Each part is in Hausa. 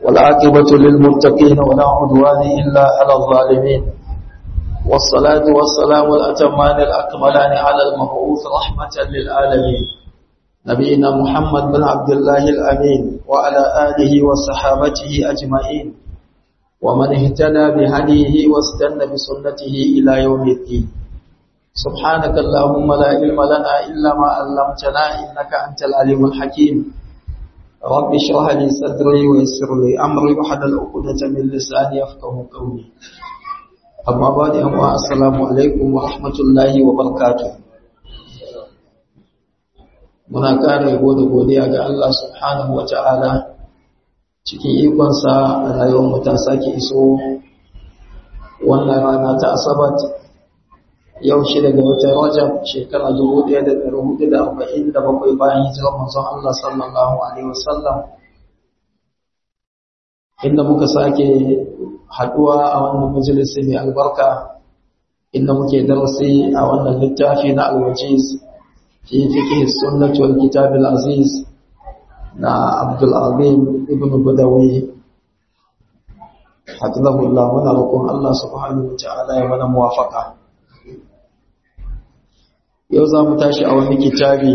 والعاقبة للمتقين ولا عدوان إلا على الظالمين والصلاة والسلام الأتمان الأكملان على المبعوث رحمة للعالمين نبينا محمد بن عبد الله الأمين وعلى آله وصحابته أجمعين ومن اهتدى بهديه واستنى بسنته إلى يوم الدين سبحانك اللهم لا علم لنا إلا ما علمتنا إنك أنت العليم الحكيم رب اشرح لي صدري ويسر لي أمري وحلل عقدة من لساني يفقه قولي أما بعد أما السلام عليكم ورحمة الله وبركاته muna ƙara yabo da godiya ga Allah subhanahu wa ta'ala cikin ikonsa a rayuwar mu ta sake iso wannan rana ta asabat yau shi daga watan rajab shekara 1447 bayan hijirar manzon Allah sallallahu alaihi wasallam inda muka sake haduwa a wannan majalisi mai albarka inda muke darasi a wannan littafi na alwajiz fi fiqh sunnah wal kitab al aziz na Abdul Azim ibn Badawi hafizahullah muna roƙon Allah subhanahu wa ta'ala ya mana muwafaqa yau za mu tashi a wani kitabi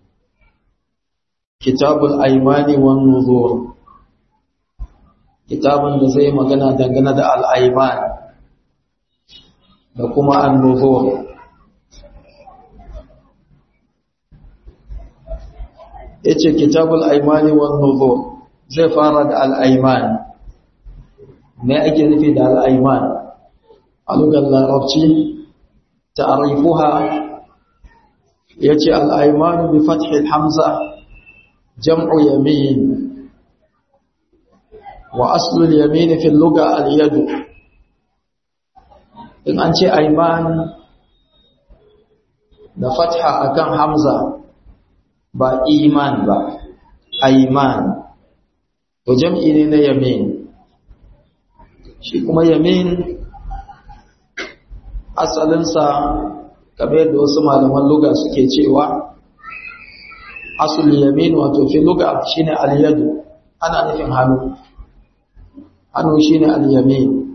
kitabul aimani wan nuzur kitabun da zai magana dangane da al'aiman da kuma an nuzur ya ce kitabul aimani wan nuzur zai fara da al'aiman me ake nufi da al'aiman a lugar larabci ta'arifuha yace al-aymanu bi fathi al-hamza jam'u yamin wa aslu al-yamin fi al-lugha al-yad in an ce ayman da fatha akan hamza ba iman ba ayman to jam'i ne na yamin shi kuma yamin asalinsa kamar yadda wasu malaman luga suke cewa asul yamin wato fi luga shine al-yadu ana nufin hannu hannu shine al-yamin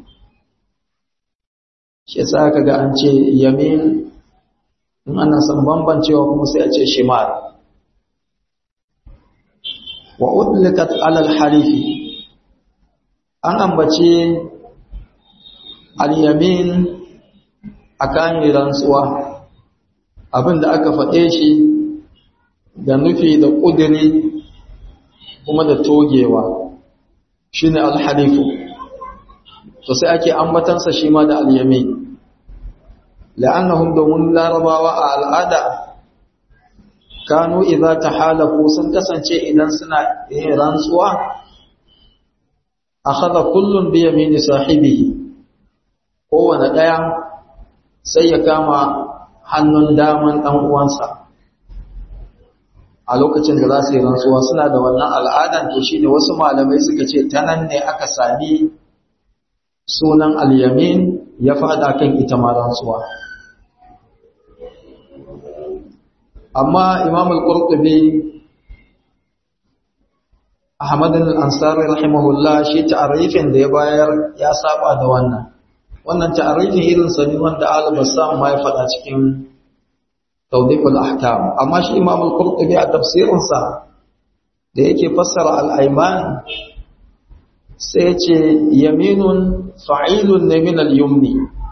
shi yasa kaga an ce yamin in ana son bambancewa kuma sai a ce shimal wa udlikat ala al-harifi an ambace al-yamin akan rantsuwa abin da aka faɗe shi da nufi da ƙudiri kuma da togewa shi ne alhalifu to sai ake ambatansa shi ma da alyami la'annahum domin larabawa a al'ada kanu idza tahalafu sun kasance idan suna yin rantsuwa akhadha kullun bi yamini sahibihi kowane daya sai ya kama hannun daman ɗan uwansa a lokacin da za su yi rantsuwa suna da wannan al'adan to shi ne wasu malamai suka ce ta nan ne aka sami sunan al-yamin ya fada kan ita ma rantsuwa amma imam al-qurtubi ahmad al-ansari rahimahullah shi ta'arifin da ya bayar ya saba da wannan wannan ta'arifin irin sa ne wanda al-bassam ma ya faɗa cikin tawdiful ahkam amma shi imam al-qurtubi a tafsirin sa da yake fassara al-ayman sai ce yaminun fa'ilun ne min al-yumni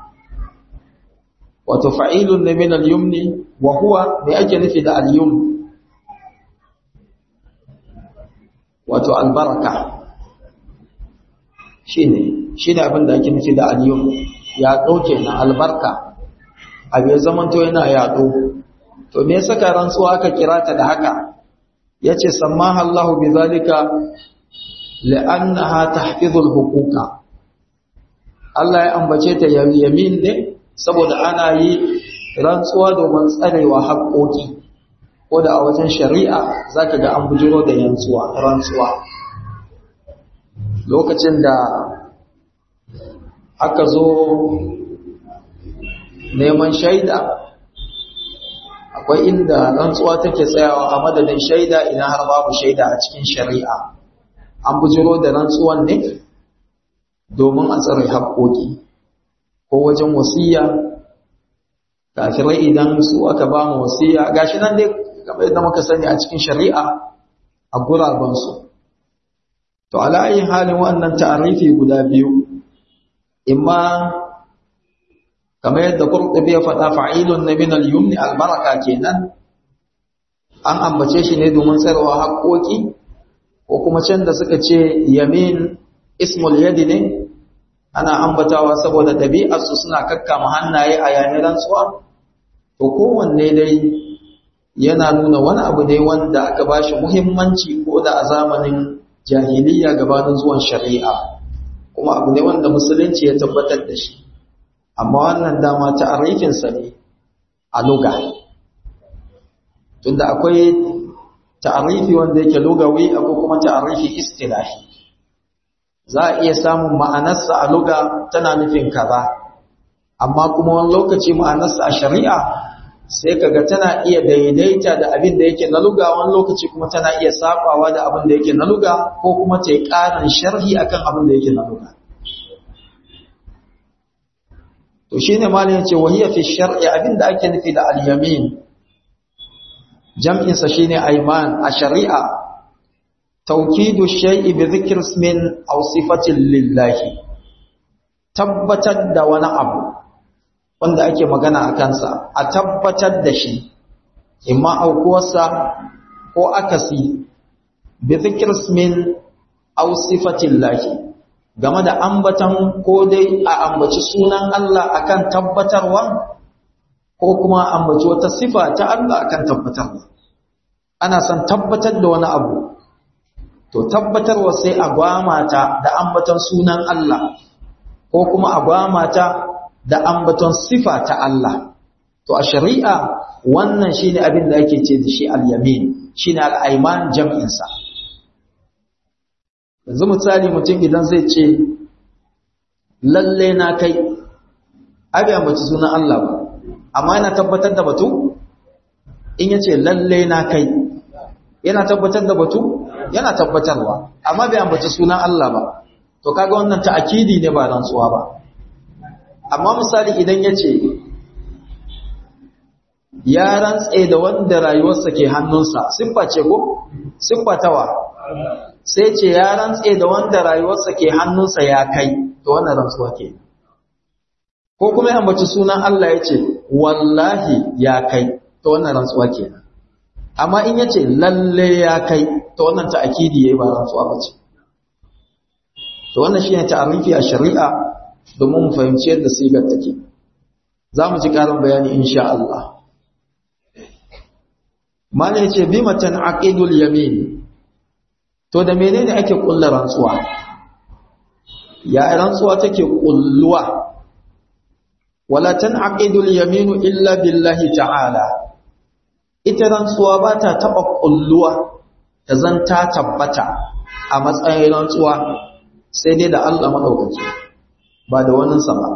wato fa'ilun ne min al-yumni wa huwa me ake nufi da al-yum wato albaraka shine shi ne abin da ake nufi da aliyum ya ɗauke na albarka abu ya zamanto yana yaɗo to me saka rantsuwa aka kira ta da haka ya ce sammaha Allah bi zalika la'annaha tahfizul huquqa Allah ya ambace ta yamin ne saboda ana yi rantsuwa domin tsarewa haƙoƙi ko da a wajen shari'a zaka ga an bujiro da rantsuwa rantsuwa lokacin da aka zo neman shaida akwai inda rantsuwa take tsayawa a madadin shaida idan har babu shaida a cikin shari'a an bujiro da rantsuwan ne domin a tsare haƙoƙi ko wajen wasiya kafirai idan su aka ba mu wasiya gashi nan dai kamar yadda muka sani a cikin shari'a a gurabansu to ala ayi halin wannan ta'arifi guda biyu imma kamar yadda Qurtubi ya faɗa fa'ilun na min al-yumni al-baraka kenan an ambace shi ne domin tsarwa haƙoƙi ko kuma can da suka ce yamin ismul yadi ne ana ambatawa saboda ɗabi'arsu suna kakkama hannaye a yayin rantsuwa to kowanne dai yana nuna wani abu ne wanda aka ba shi muhimmanci ko da a zamanin jahiliya gabanin zuwan shari'a kuma abu ne wanda musulunci ya tabbatar da shi amma wannan dama ta arifinsa ne a luga tunda akwai ta'arifi wanda yake lugawi akwai kuma ta'arifi istilahi za a iya samun ma'anarsa a luga tana nufin kaza amma kuma wani lokaci ma'anarsa a shari'a sai kaga tana iya daidaita da abin da yake na luga wani lokaci kuma tana iya sabawa da abin da yake na luga ko kuma ta yi ƙarin sharhi akan abin da yake na luga to shine malamin yace wahiya fi shar'i abin da ake nufi da al-yamin jam'in sa shine ayman a shari'a tawkidu shay'i bi dhikri ismin aw sifatin lillahi tabbatar da wani abu wanda ake magana a kansa a tabbatar da shi imma aukuwarsa ko akasi bi zikrismin aw sifatillahi game da ambatan ko dai a ambaci sunan Allah akan tabbatarwa ko kuma ambaci wata sifa ta Allah akan tabbatarwa ana son tabbatar da wani abu to tabbatarwa sai a gwamata da ambatan sunan Allah ko kuma a gwamata da ambaton sifa ta Allah to a shari'a wannan shine abin da ake ce da shi al-yamin shine al-ayman jam'in sa yanzu misali mutum idan zai ce lalle na kai abi ambaci sunan Allah ba amma yana tabbatar da batu in yace lalle na kai yana tabbatar da batu yana tabbatarwa amma bai ambaci sunan Allah ba to kaga wannan ta'akidi ne ba rantsuwa ba amma misali idan ya ce ya rantse da wanda rayuwarsa ke hannunsa siffa ce ko siffa tawa sai ce ya rantse da wanda rayuwarsa ke hannunsa ya kai to wannan rantsuwa ke ko kuma ya ambaci sunan Allah ya ce wallahi ya kai to wannan rantsuwa ke amma in ya ce lalle ya kai to wannan ta'akidi yayi ba rantsuwa ba ce to wannan shine ta'arifi a shari'a domin mu fahimci yadda sigar take za mu ji ƙarin bayani insha Allah mana yace bi matan aqidul yamin to da menene ake kullu rantsuwa ya rantsuwa take kulluwa wala tanaqidul yamin illa billahi ta'ala ita rantsuwa ba ta taba kulluwa ta zan ta tabbata a matsayin rantsuwa sai dai da Allah madaukaki ba da wani sama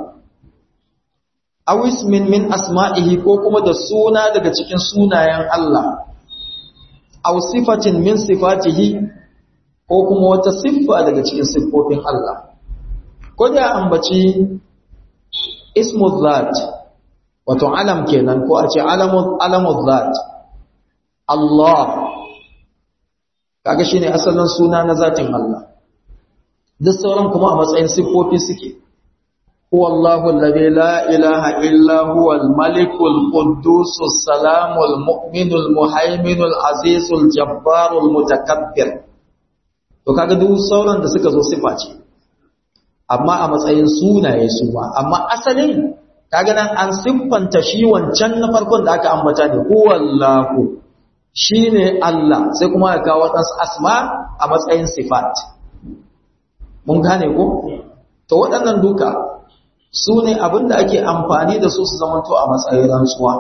awis min min asma'ihi ko kuma da suna daga cikin sunayen Allah aw sifatin min sifatihi ko kuma wata siffa daga cikin siffofin Allah ko da ambaci ismu zat wato alam kenan ko a ce alamu alamu zat Allah kaga shine asalin suna na zatin Allah duk sauran kuma a matsayin siffofi suke هو الله الذي لا إله إلا هو الملك القدوس السلام المؤمن المهيمن العزيز الجبار المتكبر to kaga duk sauran da suka zo sifa ce amma a matsayin sunaye su ma amma asalin kaga nan an siffanta shi wancan na farkon da aka ambata ne huwallahu shine Allah sai kuma aka kawo wadansu asma a matsayin sifat mun gane ko to waɗannan duka su ne abinda ake amfani da su su zamanto a matsayin rantsuwa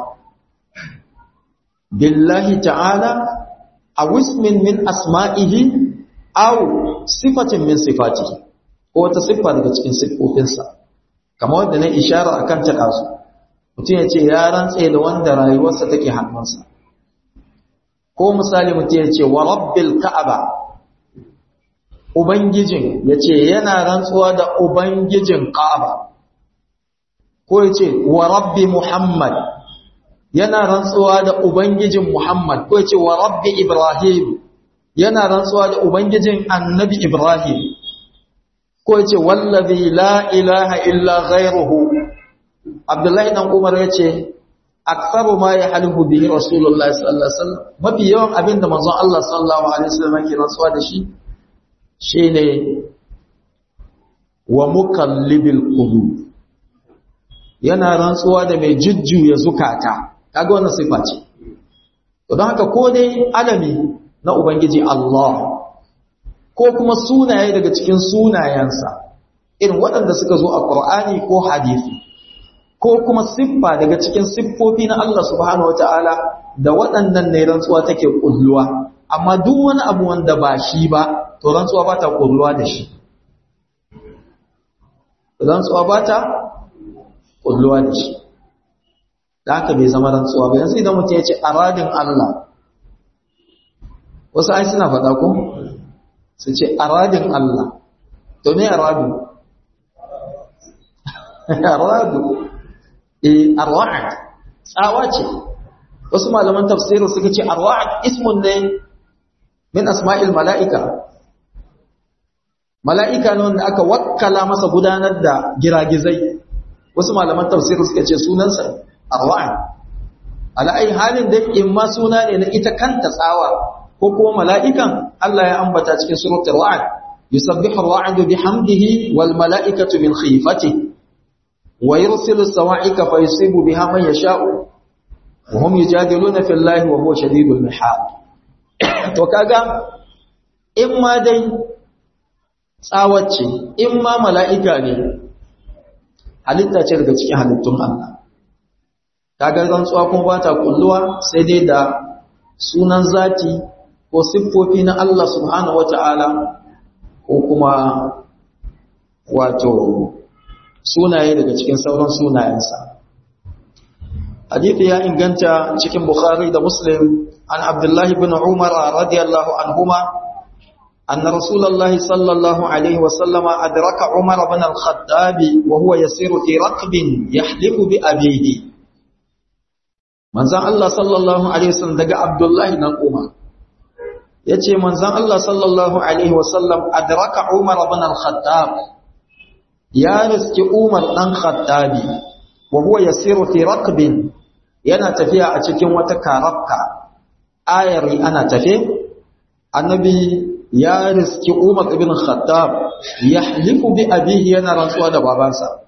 billahi ta'ala a wismin min asma'ihi aw sifatin min sifatihi ko wata siffa daga cikin siffofinsa kamar wanda na ishara akan ta kasu mutum ya ce ya rantse da wanda rayuwarsa take hannunsa ko misali mutum ya ce wa rabbil ka'aba ubangijin yace yana rantsuwa da ubangijin Kaaba ko yace wa rabbi Muhammad yana rantsuwa da ubangijin Muhammad ko yace wa rabbi Ibrahim yana rantsuwa da ubangijin annabi Ibrahim ko yace wallazi la ilaha illa ghayruhu Abdullahi dan Umar yace aktsaru ma yahlifu bihi Rasulullahi sallallahu alaihi wasallam mafi yawan abinda manzon Allah sallallahu alaihi wasallam yake rantsuwa da shi shine wa mukallibil qulub yana rantsuwa da mai jujjuya zukata kaga wannan sifa ce to don haka ko dai alami na ubangiji Allah ko kuma sunaye daga cikin sunayensa irin waɗanda suka zo a Qur'ani ko hadisi ko kuma siffa daga cikin siffofi na Allah subhanahu wataala da waɗannan ne rantsuwa take kulluwa amma duk wani abu wanda ba shi ba to rantsuwa ba ta kulluwa da shi rantsuwa ba ta kulluwa da shi da haka bai zama rantsuwa ba yanzu idan mutum ya ce aradin Allah wasu ai suna faɗa ko su ce aradin Allah to me aradu aradu eh arwa'ad tsawa ce wasu malaman tafsiri suka ce arwa'ad ismun ne min asma'il mala'ika mala'ika ne wanda aka wakkala masa gudanar da giragizai wasu malaman tafsiri suka ce sunansa arwa'ad ala ai halin da in ma suna ne na ita kanta tsawa ko kuma mala'ikan Allah ya ambata cikin suratul ra'd yusabbihu ar-ra'du bihamdihi wal mala'ikatu min khifatihi wa yursilu as-sawa'ika fayusibu biha man yasha'u wa hum yujadiluna fillahi wa huwa shadidul mihal to kaga in ma dai tsawace in ma mala'ika ne halitta ce daga cikin halittun Allah kaga rantsuwa kuma ba ta kulluwa sai dai da sunan zati ko siffofi na Allah subhanahu wata'ala ko kuma wato sunaye daga cikin sauran sunayensa hadithi ya inganta cikin bukhari da muslim an abdullahi bin umar radiyallahu anhuma أن رسول الله صلى الله عليه وسلم أدرك عمر بن الخطاب وهو يسير في ركب يحلف بأبيه من زان الله صلى الله عليه وسلم دقى عبد الله بن عمر yace manzon Allah sallallahu alaihi wasallam adraka Umar ibn al-Khattab ya riski Umar dan Khattabi wa huwa yasiru fi raqbin yana tafiya a cikin wata karabka ayari ana tafe annabi ya riski Umar ibn Khattab yahlifu bi abihi yana rantsuwa da babansa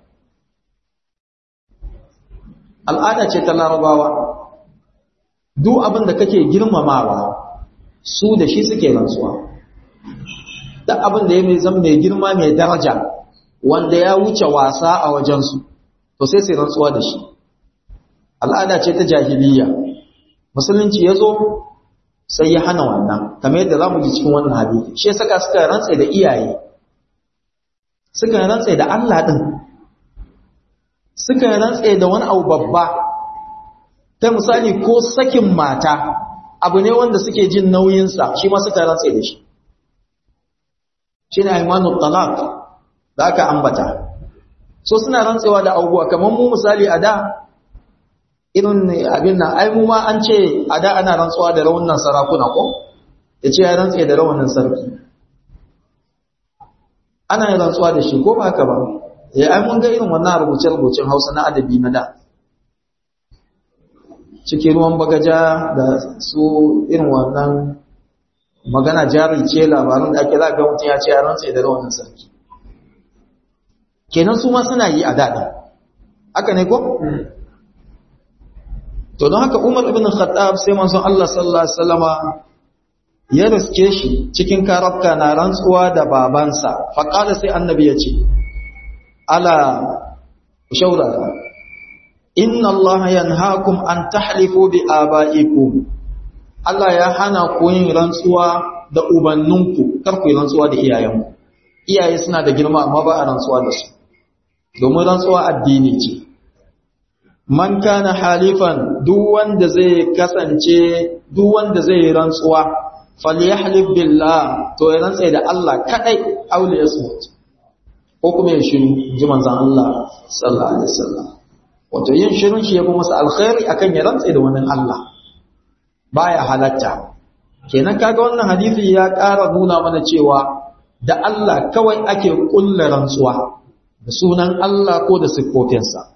al'ada ce ta larabawa duk abin da kake girmamawa su da shi suke rantsuwa duk abin da ya mai zama mai girma mai daraja wanda ya wuce wasa a wajensu to sai sai rantsuwa da shi al'ada ce ta jahiliya musulunci ya zo sai ya hana wannan kamar yadda za mu ji cikin wannan hadisi shi saka suka rantsa da iyaye suka rantsa da Allah din suka rantsa da wani abu babba ta misali ko sakin mata abu ne wanda suke jin nauyinsa shi ma suka rantse da shi shi ne aimanul talaq da aka ambata so suna rantsewa da abubuwa kamar mu misali a da irin abin nan ai mu ma an ce a da ana rantsuwa da raunin sarakuna ko ya ce ya rantse da raunin sarki ana yin rantsuwa da shi ko ba haka ba ya ai mun ga irin wannan rubuce-rubucen hausa na adabi na da cikin ruwan bagaja da su irin wannan magana jari ce labarin da ake za ga mutum ya ce ya rantse da rawanin sarki kenan su ma suna yi a daɗi haka ne ko? to don haka umar ibn khattab sai manzon Allah sallallahu alaihi wasallama ya riske shi cikin karabka na rantsuwa da babansa faƙada sai annabi ya ce ala shaurara inna Allah yanhaakum an tahlifu bi abaikum Allah ya hana ku yin rantsuwa da ubanninku kar ku yi rantsuwa da iyayenku iyaye suna da girma amma ba a rantsuwa da su domin rantsuwa addini ce man kana halifan duk wanda zai kasance duk wanda zai rantsuwa falyahlib billah to ya rantsa da Allah kadai aule ya smut ko kuma ya shiru ji manzon Allah sallallahu alaihi wasallam wato yin shirun shi ya fi masa alkhairi akan ya rantsa da wani Allah baya halatta kenan kaga wannan hadisi ya ƙara nuna mana cewa da Allah kawai ake kulla rantsuwa da sunan Allah ko da siffofinsa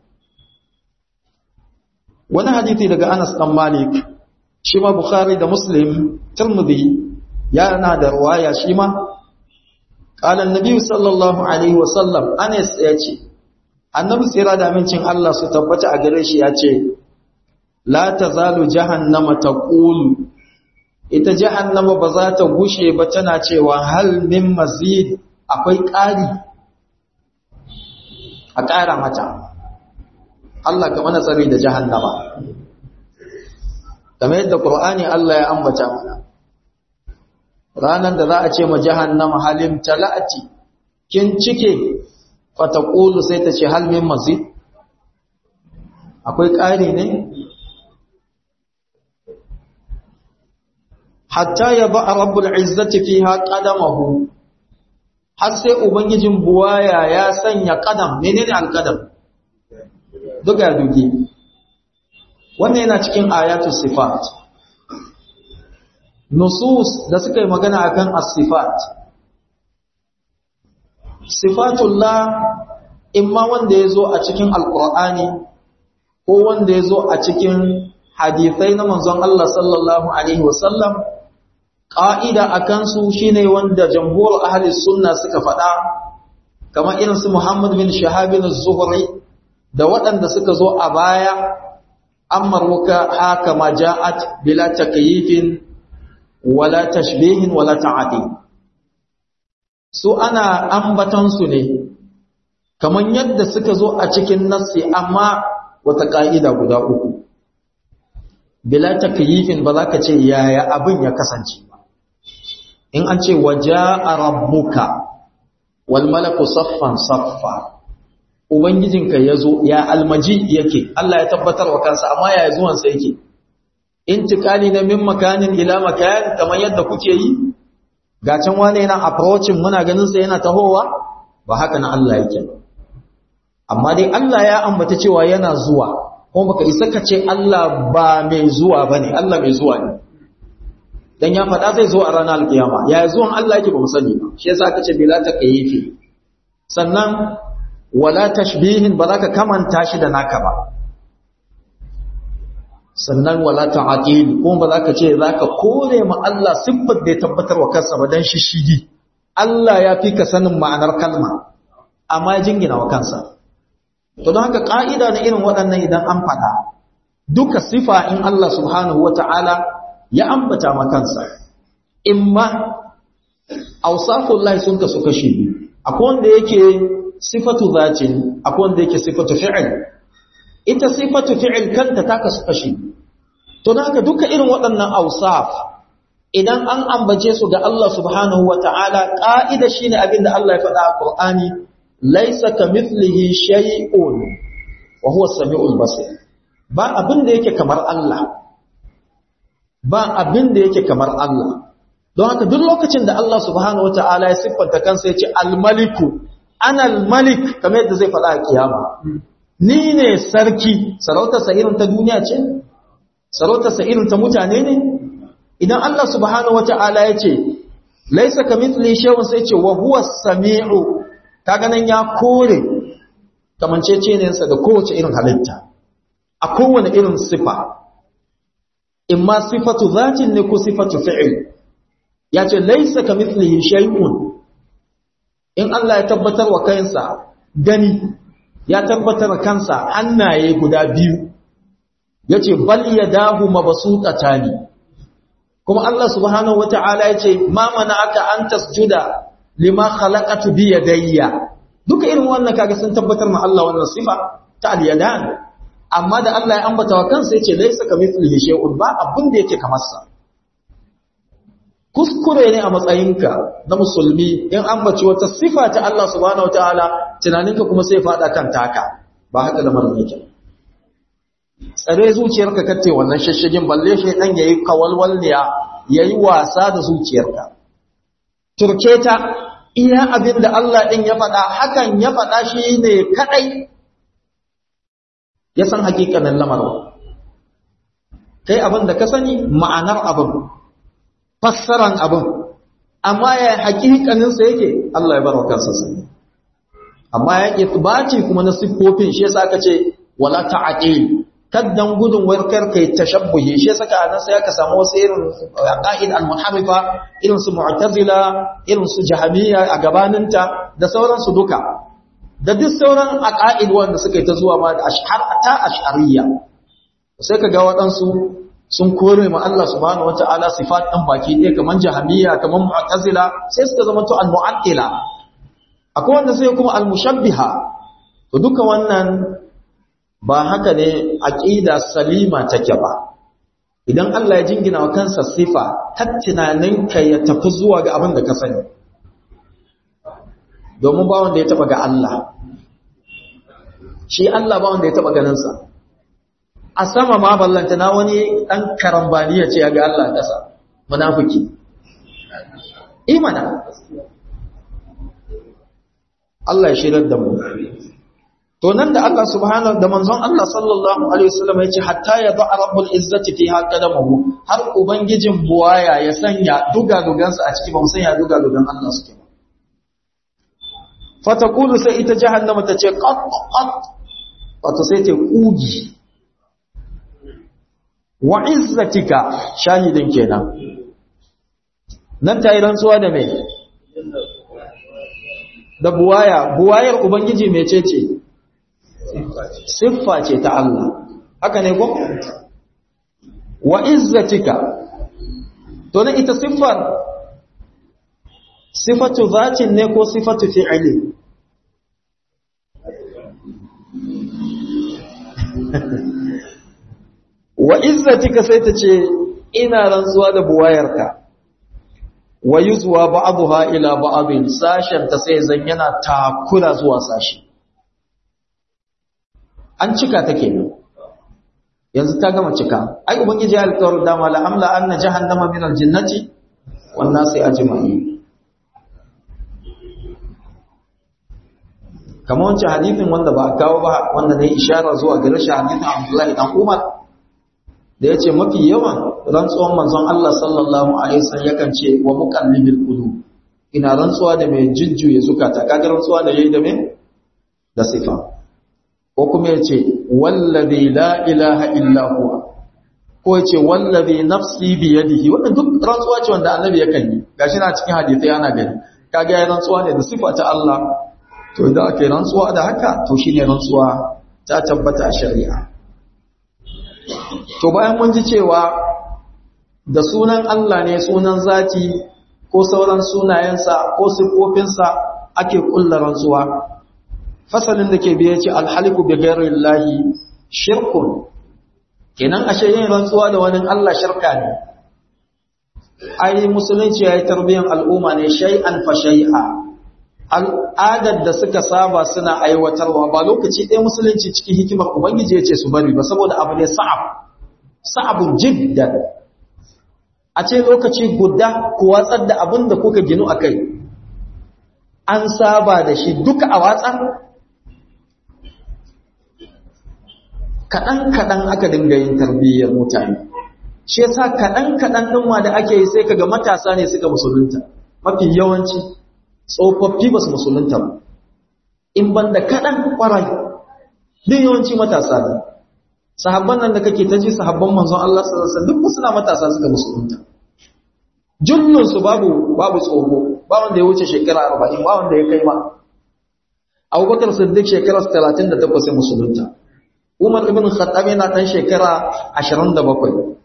wani hadisi daga Anas dan Malik shi ma Bukhari da Muslim Tirmidhi yana da ruwaya shi ma qala annabi sallallahu alaihi wasallam Anas ya ce annabi tsira da amincin Allah su tabbata a gare shi ya ce la tazalu jahannama taqulu ita jahannama ba za ta gushe ba tana cewa hal min mazid akwai ƙari a ƙara mata Allah ka mana tsari da jahannama kamar yadda Qur'ani Allah ya ambata mana ranar da za a ce ma jahannama halim talati kin cike fataqulu sai ta ce hal min mazid akwai ƙari ne hatta ya ba a rabbul izzati fiha qadamahu har sai ubangijin buwaya ya sanya qadam menene alqadam duga dugi wannan yana cikin ayatu sifat nusus da suka yi magana akan as-sifat sifatullah imma wanda yazo a cikin alqur'ani ko wanda yazo a cikin hadisai na manzon Allah sallallahu alaihi wasallam ƙa'ida a kansu shi ne wanda jamhur ahalis sunna suka faɗa kamar irinsu Muhammad bin Shahabin Zuhri da waɗanda suka zo a baya an marmuka haka ma ja'at bila takyifin wala tashbihin wala ta'ati su ana ambatansu ne kamar yadda suka zo a cikin nassi amma wata ƙa'ida guda uku bila takyifin ba za ka ce yaya abin ya kasance in an ce waja'a rabbuka wal malaku saffan saffa ubangijinka yazo ya almaji yake Allah ya tabbatar wa kansa amma ya zuwan sa yake intikali na min makanin ila makan kamar yadda kuke yi ga can wane yana approaching muna ganin sa yana tahowa ba haka na Allah yake amma dai Allah ya ambata cewa yana zuwa kuma baka isa ka ce Allah ba mai zuwa bane Allah mai zuwa ne dan ya faɗa zai zo a ranar alkiyama ya zuwan Allah yake ba mu sani ba shi yasa aka ce bila taqayyifi sannan wala tashbihin ba za ka kamanta shi da naka ba sannan wala ta'dil kuma ba za ka ce za ka kore ma Allah siffar da ya tabbatar wa kansa ba dan shishigi Allah ya fi ka sanin ma'anar kalma amma ya jingina wa kansa to don haka ka'ida na irin waɗannan idan an faɗa duka sifa in Allah subhanahu wata'ala ya ambata makansa imma awsafullahi sun kasu kashi biyu akwai wanda yake sifatu zatin akwai wanda yake sifatu fi'il ita sifatu fi'il kanta ta kasu kashi to dan haka duka irin waɗannan awsaf idan an ambace su ga Allah subhanahu wata'ala ka'ida shine abinda Allah ya faɗa a Qur'ani laysa kamithlihi shay'un wa huwa as-sami'ul basir ba abin da yake kamar Allah ba abin da yake kamar Allah don haka duk lokacin da Allah subhanahu wata'ala ya siffanta kansa ya ce al-maliku ana al-malik kamar yadda zai faɗa a kiyama ni ne sarki sarautarsa irin ta duniya ce sarautarsa irin ta mutane ne idan Allah subhanahu wata'ala ya ce laisa kamithli shay'un sai ce wa huwa as-sami'u kaga nan ya kore kamanceceniyarsa da kowace irin halitta a kowane irin sifa imma sifatu zatin ne ko sifatu fi'il ya ce laisa kamithlihi shay'un in Allah ya tabbatar wa kansa gani ya tabbatar wa kansa hannaye guda biyu yace bal yadahu mabsutatani kuma Allah subhanahu wata'ala yace ma aka an tasjuda lima khalaqatu bi yadayya duka irin wannan kaga sun tabbatar ma Allah wannan sifa ta al-yadan amma da Allah ya ambata wa kansa yace laysa kamithlihi shay'un ba abin da yake kamar sa kuskure ne a matsayinka na musulmi in ambaci wata sifa ta Allah subhanahu wataala tunaninka kuma sai fada kan taka ba haka da marin yake tsare zuciyarka kace wannan shashigin balle shi dan yayi kawalwalniya yayi wasa da zuciyarka turke ta iya abin da Allah din ya faɗa hakan ya faɗa shi ne kadai ya san hakikanin lamarin kai abin da ka sani ma'anar abin fassaran abin amma ya hakikaninsa yake Allah ya bar wa kansa sani amma ya itbaci kuma na siffofin shi yasa aka ce wala ta'qil kaddan gudun warkar kai tashabbuhi shi yasa ka anan sai aka samu wasu irin qa'id al-muharrifa irin su mu'tazila irin su jahamiyya a gabaninta da sauransu duka da duk sauran aqaid wanda suka yi ta zuwa ma da ashhar ta ash'ariyya sai ka ga waɗansu sun kore ma Allah subhanahu wata'ala sifat ɗin baki ɗaya kaman jahamiyya kaman mu'tazila sai suka zama to al-mu'attila akwai wanda sai kuma al-mushabbiha to duka wannan ba haka ne aqida salima take ba idan Allah ya jingina wa kansa sifa ta tunaninka ya tafi zuwa ga abin da ka sani domin ba wanda ya taba ga Allah shi Allah ba wanda ya taba ganin sa a sama ma ballanta na wani ɗan karambaniya ce ya ga Allah ƙasa munafiki imana Allah ya shirar da mu to nan da Allah subhanahu da manzon Allah sallallahu alaihi wasallam ya ce hatta ya da'a rabbul izzati fi haqadamu har ubangijin buwaya ya sanya duga dugansa a ciki ba mu sanya duga dugan Allah suke ba fatakulu sai ita jahannama ta ce qat qat wato sai ta kugi wa izzatika shahidin kenan nan ta yi rantsuwa da mai da buwaya buwayar ubangiji mecece siffa ce ta Allah haka ne ko wa izzatika to na ita siffar sifatu zatin ne ko sifatu fi'ili wa izzatika sai ta ce ina rantsuwa da buwayarka wa yuzwa ba'dha ila ba'dhin sashen ta sai zan yana takura zuwa sashi an cika ta kenan yanzu ta gama cika ai ubangiji ya alƙawar dama la amla anna jahannama min aljannati wan nasi ajma'in kamar wancan hadithin wanda ba kawo ba wanda ne ishara zuwa ga rashin hadithin Abdullahi dan Umar da ya ce mafi yawan rantsuwan manzon Allah sallallahu Alaihi wasallam yakan ce wa muqallibil qulub ina rantsuwa da mai jujjuye zukata kaga rantsuwa da yayi da me da sifa ko kuma ya ce wallazi la ilaha illa huwa ko ya ce wallazi nafsi bi yadihi wannan duk rantsuwa ce wanda annabi yakan yi gashi na cikin hadisi ana gani kaga ya rantsuwa ne da sifa ta Allah to idan aka yi rantsuwa da haka to shine rantsuwa ta tabbata a shari'a to bayan mun ji cewa da sunan Allah ne sunan zati ko sauran sunayensa ko siffofinsa ake kulla rantsuwa fasalin da ke biye ce alhaliku bi ghairillahi shirkun kenan ashe yin rantsuwa da wani Allah shirka ne ai musulunci yayi tarbiyyar al'umma ne shay'an fa shay'a al'adar da suka saba suna aiwatarwa ba lokaci ɗaya musulunci cikin hikimar ubangiji ya ce su bari ba saboda abu ne sa'ab sa'abun jiddan a ce lokaci guda ku watsar da abin da kuka ginu a kai an saba da shi duka a watsar kaɗan-kaɗan aka dinga yin tarbiyyar mutane shi yasa kaɗan-kaɗan ɗin ma da ake yi sai kaga matasa ne suka musulunta mafi yawanci tsofaffi ba su musulunta ba in banda kaɗan ƙwarai duk yawanci matasa ne sahabban nan da kake ta ji sahabban manzon Allah sallallahu alaihi wasallam duk suna matasa suka musulunta jullun su babu babu tsoho ba wanda ya wuce shekara 40 ba wanda ya kai ma Abubakar Siddiq shekara 38 sai musulunta Umar ibn Khattab yana dan shekara 27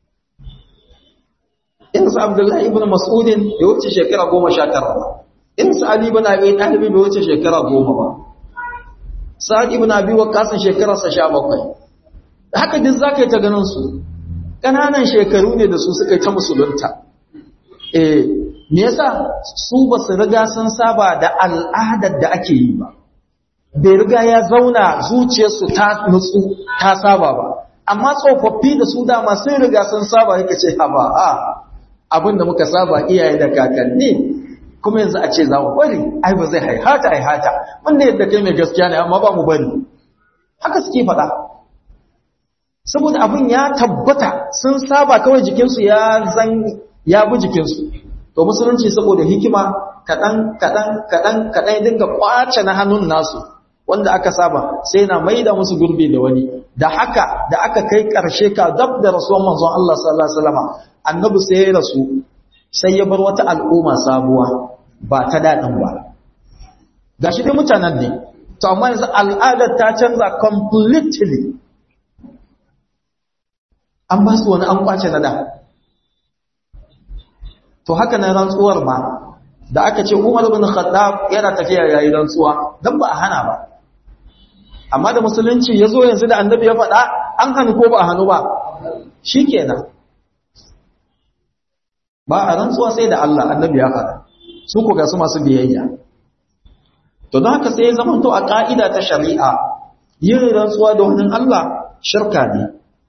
Insa Abdullahi ibn Mas'ud ya wuce shekara 19 ba Insa Ali ibn Abi Talib bai wuce shekara 10 ba Sa'ad ibn Abi Waqqas shekara 17 haka duk za ka yi ta ganin su ƙananan shekaru ne da su suka yi ta musulunta eh me yasa su ba su riga sun saba da al'adar da ake yi ba bai riga ya zauna zuciyarsu ta nutsu ta saba ba amma tsofaffi da su dama sun riga sun saba yake ce ha ba a abin da muka saba iyaye da kakanni kuma yanzu a ce za mu bari ai ba zai haihata haihata wanda yadda kai mai gaskiya ne amma ba mu bari haka suke faɗa saboda abin ya tabbata sun saba kawai jikinsu ya zan ya bi jikinsu to musulunci saboda hikima kaɗan kaɗan kaɗan kaɗan dinga kwace na hannun nasu wanda aka saba sai na maida musu gurbi da wani da haka da aka kai ƙarshe ka dab da rasuwan manzon Allah sallallahu alaihi wasallam annabi sai ya rasu sai ya bar wata al'umma sabuwa ba ta daɗin ba gashi dai mutanen ne to amma yanzu al'adar ta canza completely an ba su wani an kwace na da to haka na rantsuwar ma da aka ce Umar bin Khattab yana tafiya yayi rantsuwa dan ba a hana ba amma da musulunci yazo yanzu da annabi ya faɗa an hannu ko ba a hannu ba shikenan ba a rantsuwa sai da Allah annabi ya faɗa su ko ga su masu biyayya to don haka sai ya zama to a ka'ida ta shari'a yin rantsuwa da wani Allah shirka ne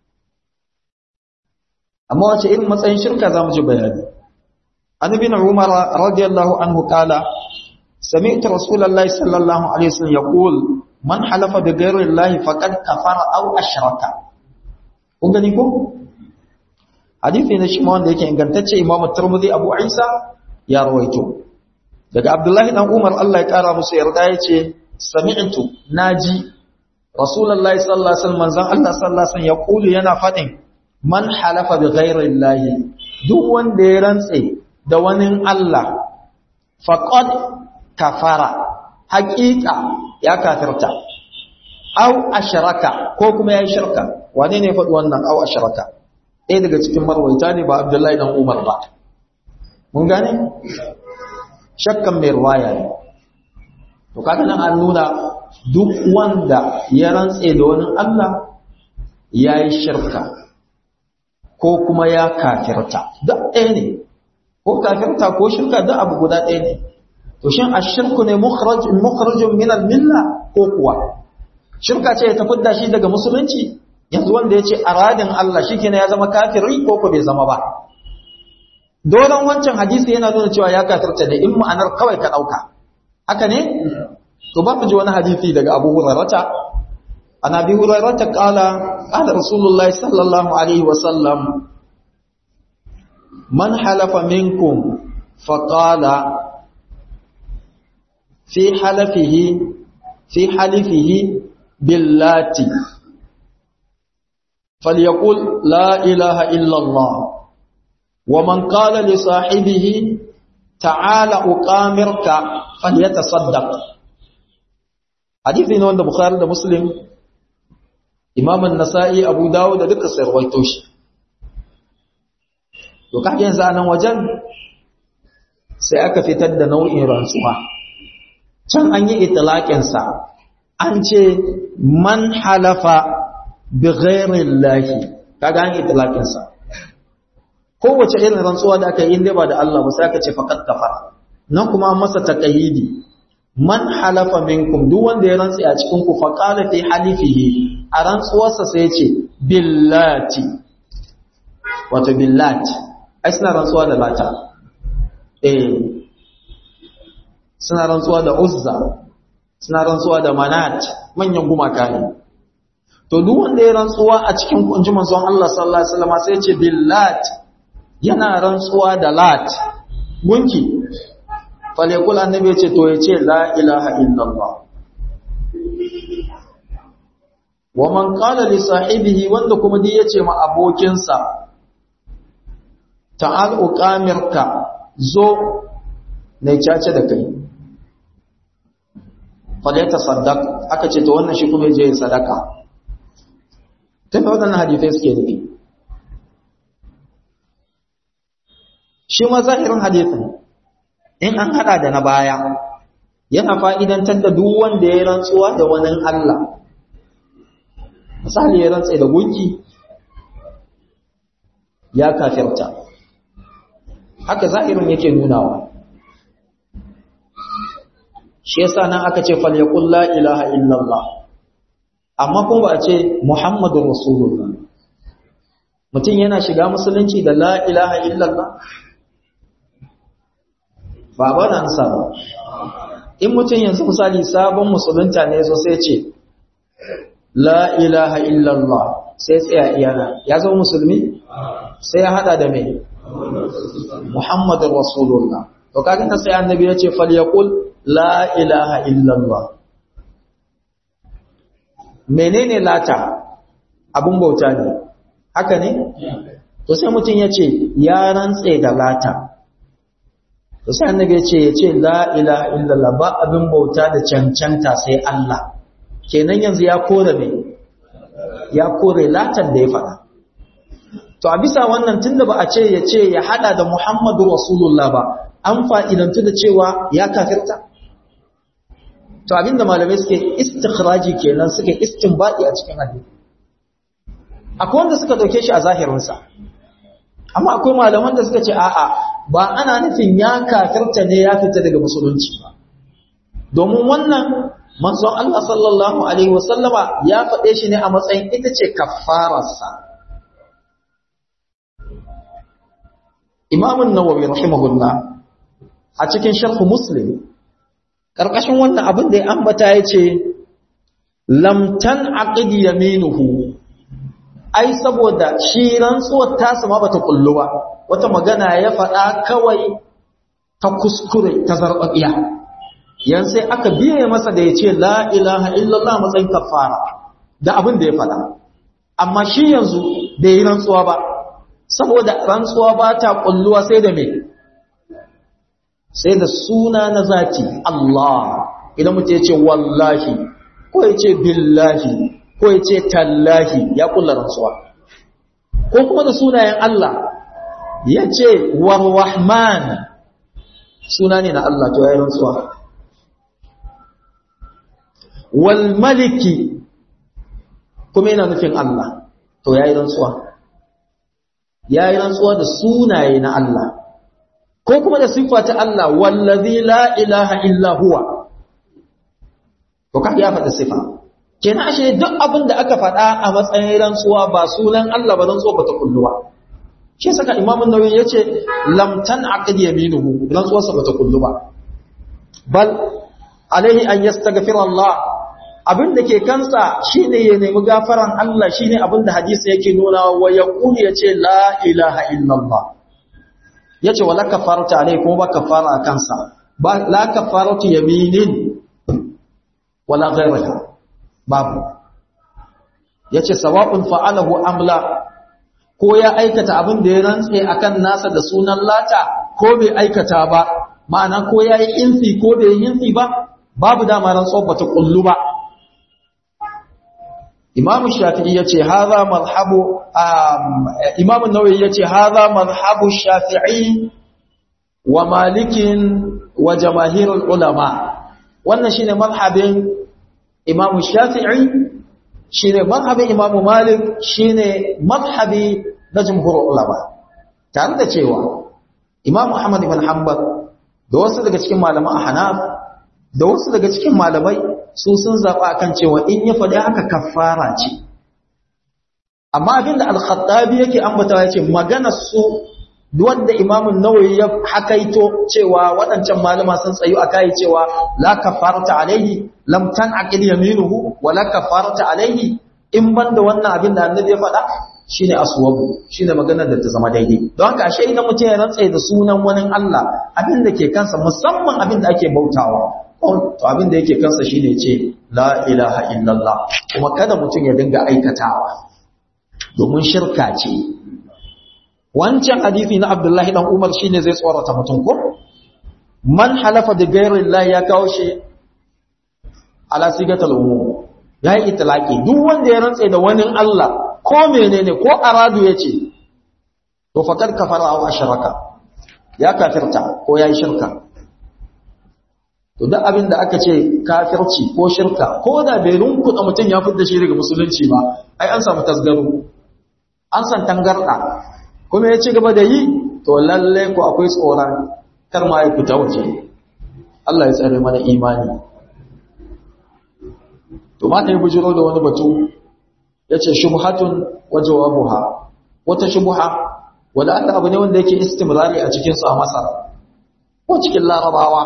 amma wace irin matsayin shirka za mu ji bayani an bin umar radiyallahu anhu kala sami'tu rasulullahi sallallahu alaihi wasallam yaqul man halafa bi ghayri llahi faqad kafara aw ashraka kun gani ko hadisi ne shi ma wanda yake ingantacce imam tirmidhi abu isa ya rawaito daga abdullahi dan umar Allah ya kara musu yarda yace sami'tu naji rasulullahi sallallahu alaihi wasallam manzon Allah sallallahu alaihi wasallam yaqulu yana fadin man halafa bi ghairi llahi duk wanda ya rantse da wani Allah faqad kafara haqiqa ya kafirta aw ashraka ko kuma yayi shirka wane ne faɗi wannan aw ashraka ɗaya daga cikin marwaita ne ba Abdullahi dan Umar ba mun gane shakkan mai ruwaya ne to kaga nan an nuna duk wanda ya rantse da wani Allah yayi shirka ko kuma ya kafirta duk ɗaya ne ko kafirta ko shirka duk abu guda ɗaya ne to shin ashirku ne mukhrajun min al-milla ko kuwa shirka ce ta fidda shi daga musulunci yanzu wanda yace aradin Allah shikenan ya zama kafiri ko ko bai zama ba dolan wancan hadisi yana nuna cewa ya kafirta da in ma'anar kawai ka dauka haka ne to ba mu ji wani hadisi daga Abu Hurairah عن ابي هريره قال قال رسول الله صلى الله عليه وسلم من حلف منكم فقال في حلفه في حلفه باللات فليقول لا اله الا الله ومن قال لصاحبه تعال اقامرك فليتصدق حديث ne wanda bukhari da muslim imamun nasa'i abu dawo da duka sarwaito shi to kafin yanzu nan wajen sai aka fitar da nau'in rantsuwa can an yi itilaƙinsa an ce man halafa bi ghairin lahi kaga an yi itilaƙinsa kowace irin rantsuwa da aka yi inda ba da Allah ba sai aka ce faƙat kafara nan kuma masa taƙayyidi man halafa minkum duk wanda ya rantsi a cikin ku fa qala fi halifihi a rantsuwarsa sai ya ce billati wato billati ai suna rantsuwa da lata eh suna rantsuwa da uzza suna rantsuwa da manat manyan gumaka ne to duk wanda ya rantsuwa a cikin kunji manzon Allah sallallahu alaihi wasallam sai ya ce billati yana rantsuwa da lat gunki falekul annabi ya ce to ya ce la ilaha illallah wa man qala li sahibihi wanda kuma dai yace ma abokinsa ta'al uqamirka zo ne cace da kai falata saddaq aka ce to wannan shi kuma je sadaka tafi wadannan hadisai suke nufi shi ma zahirin hadisin in an hada da na baya yana fa'idantar da duk wanda ya rantsuwa da wani Allah misali ya rantsa da gunki ya kafirta haka zahirin yake nunawa shi yasa nan aka ce falyaqul la ilaha illallah amma kuma ba a ce muhammadur rasulullah mutum yana shiga musulunci da la ilaha illallah ba ba na ansa ba in mutum yanzu misali sabon musulunta ne zo sai ce la ilaha illallah sai tsaya iyana ya zama musulmi sai ya hada da mai muhammadun rasulullah to kaga ta sai annabi ya ce falyaqul la ilaha illallah menene lata abun bauta ne haka ne to sai mutum ya ce ya rantse da lata to sai annabi ya ce ya ce la ilaha illallah ba abin bauta da cancanta sai Allah kenan yanzu ya kore ne ya kore latan da ya faɗa to a bisa wannan tunda ba a ce ya ce ya hada da Muhammadu Rasulullah ba an fa'idantu da cewa ya kafirta to abinda malamai suke istikhraji kenan suke istinbadi a cikin hadisi akwai wanda suka dauke shi a zahirinsa amma akwai malaman da suka ce a'a ba ana nufin ya kafirta ne ya fita daga musulunci ba domin wannan manzon Allah sallallahu alaihi wasallama ya faɗe shi ne a matsayin ita ce kafararsa Imam an-Nawawi rahimahullah a cikin sharh Muslim karkashin wannan abin da ya ambata yace lam tanaqid yaminuhu ai saboda shi rantsuwar tasa ma bata kullu ba wata magana ya faɗa kawai ta kuskure ta zarbabiya yan sai aka biye masa da yace la ilaha illallah matsayin kafara da abin da ya faɗa amma shi yanzu bai yi rantsuwa ba saboda rantsuwa ba ta kulluwa sai da me sai da suna na zati Allah idan mutum ya ce wallahi ko ya ce billahi ko ya ce tallahi ya kulla rantsuwa ko kuma da sunayen Allah ya ce warrahman suna ne na Allah to ya yi rantsuwa wal maliki kuma yana nufin Allah to ya yi rantsuwa ya yi rantsuwa da sunaye na Allah ko kuma da siffa ta Allah wallazi la ilaha illa huwa to ka ya faɗa sifa kenan ashe duk abin da aka faɗa a matsayin rantsuwa ba sunan Allah ba rantsuwa ba ta kulluwa shi saka Imam an-Nawawi yace lam tanaqid yaminuhu rantsuwarsa ba ta kullu ba bal alaihi an yastaghfira Allah abin da ke kansa shine ya nemi gafaran Allah shine abin da hadisi yake nuna wa yaqulu yace la ilaha illallah yace wala kafarata alai kuma ba kafara a kansa ba la kafaratu yaminin wala ghayraha babu yace sawa'un fa'alahu amla ko ya aikata abin da ya rantse akan nasa da sunan lata ko bai aikata ba ma'ana ko yayi insi ko bai yi insi ba babu dama rantsuwa bata kullu ba Imam Shafi'i yace hadha madhhabu Imam An-Nawawi yace hadha madhhabu Shafi'i wa Malikin wa jamaahirul ulama wannan shine madhhabin Imam Shafi'i shine madhhabin Imam Malik shine madhhabi na jumhurul ulama tare da cewa Imam Ahmad ibn Hanbal da wasu daga cikin malaman Ahnaf da wasu daga cikin malamai su sun zaɓa kan cewa in ya faɗi haka kafara ce amma abinda al-khattabi yake ambata yace maganar su wanda imamun nawawi ya hakaito cewa waɗancan malama sun tsayu a kai cewa la kafarata alaihi lam tanaqil yaminuhu wa la kafarata alaihi in banda wannan abin da annabi ya faɗa shine aswabu shine maganar da ta zama daidai don haka ashe idan mutum ya rantsa da sunan wani Allah abin da ke kansa musamman abin da ake bautawa to abin da yake kansa shine ce la ilaha illallah kuma kada mutum ya dinga aikatawa domin shirka ce wancan hadisi na Abdullahi dan Umar shine zai tsorata mutum ko man halafa da ghairi Allah ya kawo shi ala sigatal umum yayi itlaqi duk wanda ya rantsa da wani Allah ko menene ko aradu yace to fakar kafara aw ashraka ya kafirta ko yayi shirka to duk abin da aka ce kafirci ko shirka ko da bai runkuɗa mutum ya fitar shi daga musulunci ba ai an samu tasgaro an san tangarɗa kuma ya ci gaba da yi to lalle ko akwai tsoron kar ma ya fita waje Allah ya tsare mana imani to ma ta yi bujiro da wani batu ya ce shubhatun wa jawabuha wata shubha wanda Allah abu ne wanda yake istimrari a cikin su a Masar ko cikin larabawa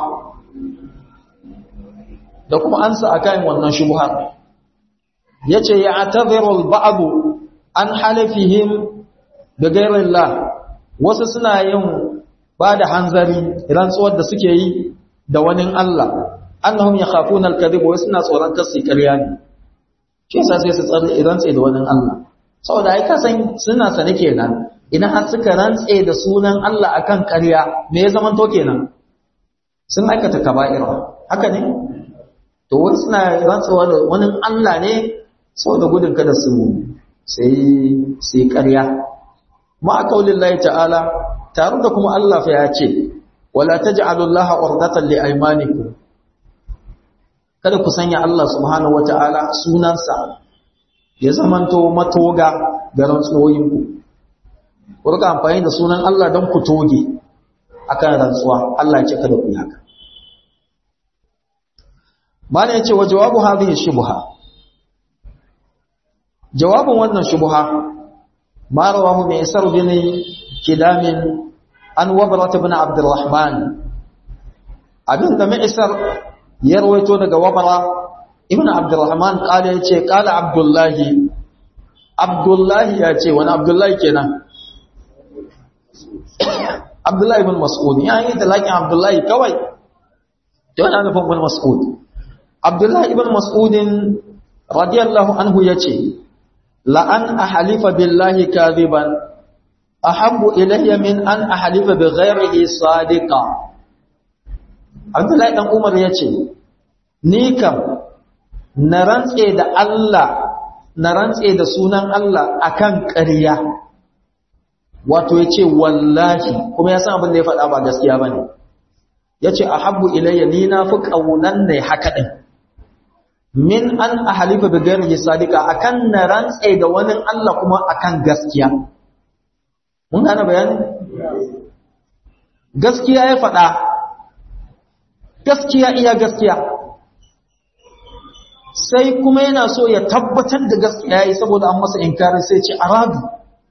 da kuma ansa akan wannan shubhar yace ya ataziru al-ba'd an halafihim bi ghayrillah wasu suna yin ba da hanzari rantsuwar da suke yi da wani Allah annahum yakhafuna al-kadhib wa suna tsoron kasi ƙarya ne shi yasa sai su tsare rantsi da wani Allah saboda ai kasan suna sane kenan idan har suka rantse da sunan Allah akan ƙarya me ya zama to kenan sun aikata kaba'ira haka ne to wani suna rantsuwa da wani Allah ne saboda gudun kada su sai sai ƙarya ma qaulillahi ta'ala tare da kuma Allah fa ya ce wala taj'alullaha urdatan li aymanikum kada ku sanya Allah subhanahu wata'ala sunansa ya zamanto matoga ga rantsuwoyinku ku rika amfani da sunan Allah don ku toge akan rantsuwa Allah ya ce kada ku yi haka mana ya ce wa jawabu hadhihi shubha jawabin wannan shubha ma rawahu min isar bin kilamin an wabrat ibn abdurrahman abin da mai isar ya rawaito daga wabara ibn abdurrahman kala ya ce kala abdullahi abdullahi ya ce wani abdullahi kenan abdullahi ibn mas'ud ya yi talakin abdullahi kawai ta wani nufin ibn mas'ud abdullahi ibn mas'udin radiyallahu anhu ya ce la'an a halifa billahi kaziban ahabbu ilayya min an a halifa bi ghairihi sadiqa abdullahi dan umar ya ce ni kam na rantse da Allah na rantse da sunan Allah akan ƙarya wato ya ce wallahi kuma ya san abin da ya faɗa ba gaskiya ba ne ya ce a habbu ilayya ni na fi ƙaunan ne haka ɗin min an a halifa bi gari sadika akan na rantse da wani Allah kuma akan gaskiya mun gane bayani gaskiya ya faɗa gaskiya iya gaskiya sai kuma yana so ya tabbatar da gaskiya yi saboda an masa inkarin sai ce aradu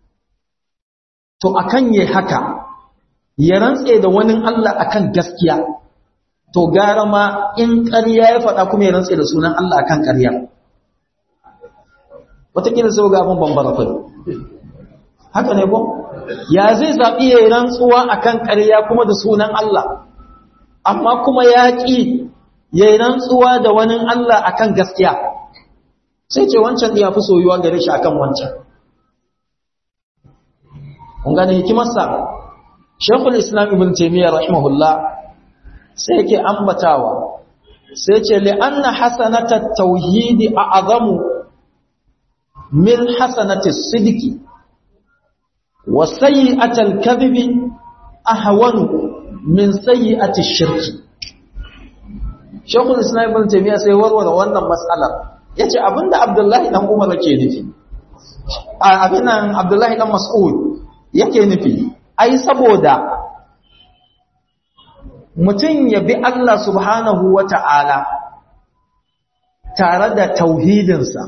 to akan yi haka ya rantse da wani Allah akan gaskiya to gara ma in ƙarya ya faɗa kuma ya rantse da sunan Allah akan ƙarya wataƙila sai ga abin bambara fai haka ne ko ya zai zaɓi ya yi rantsuwa akan ƙarya kuma da sunan Allah amma kuma ya ƙi ya yi rantsuwa da wani Allah akan gaskiya sai ce wancan ya fi soyuwa gare shi akan wancan kun gane hikimarsa shekul islam ibn taimiyya rahimahullah sai yake ambatawa sai ce li'anna hasanatat tauhidi a azamu min hasanati sidiki wa sayyi'atal kadhibi ahwanu min sayyi'ati shirki shekul islam ibn taimiyya sai warware wannan matsalar yace abinda abdullahi dan umar yake nufi abinan abdullahi dan mas'ud yake nufi ai saboda mutum ya bi Allah subhanahu wa ta'ala tare da tauhidinsa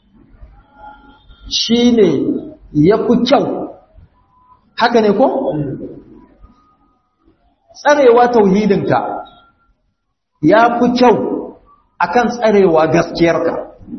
shi ne ya fi kyau haka ne ko? tsarewa tauhidinka ya fi kyau akan tsarewa gaskiyarka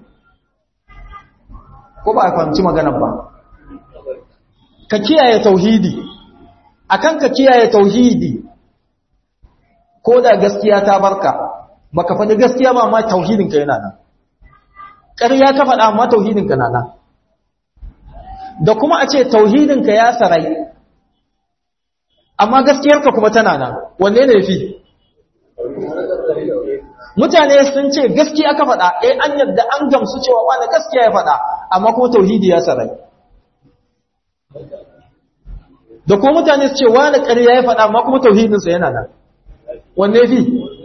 ko ba a fahimci maganar ba ka kiyaye tauhidi akan ka kiyaye tauhidi ko da gaskiya ta barka baka faɗi gaskiya ba amma tauhidinka yana nan ƙarya ka faɗa amma tauhidinka na nan da kuma a ce tauhidinka ya sarai amma gaskiyarka kuma tana nan wanne ne fi mutane sun ce gaskiya ka faɗa eh an yadda an gamsu cewa wani gaskiya ya faɗa amma kuma tauhidi ya sarai da kuma mutane su ce wani ƙarya ya faɗa amma kuma tauhidinsa yana nan wanne fi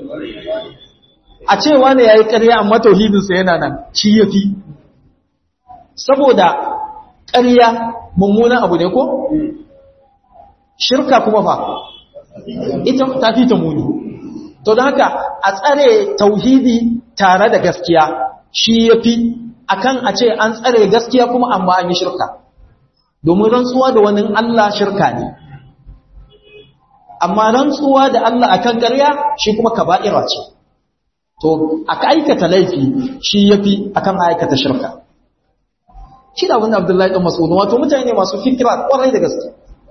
a ce wani ya yi ƙarya amma tauhidinsa yana nan shi ya fi saboda ƙarya mummunan abu ne ko? shirka kuma fa ita ta fi ta muni to da haka a tsare tauhidi tare da gaskiya shi ya fi akan a ce an tsare gaskiya kuma amma an yi shirka domin rantsuwa da wani Allah shirka ne amma rantsuwa da Allah akan ƙarya shi kuma kaba'ira ce to aka aikata laifi shi yafi akan aikata shirka shi da abin Abdullahi dan Mas'ud wato mutane ne masu fikira kwarai da gaske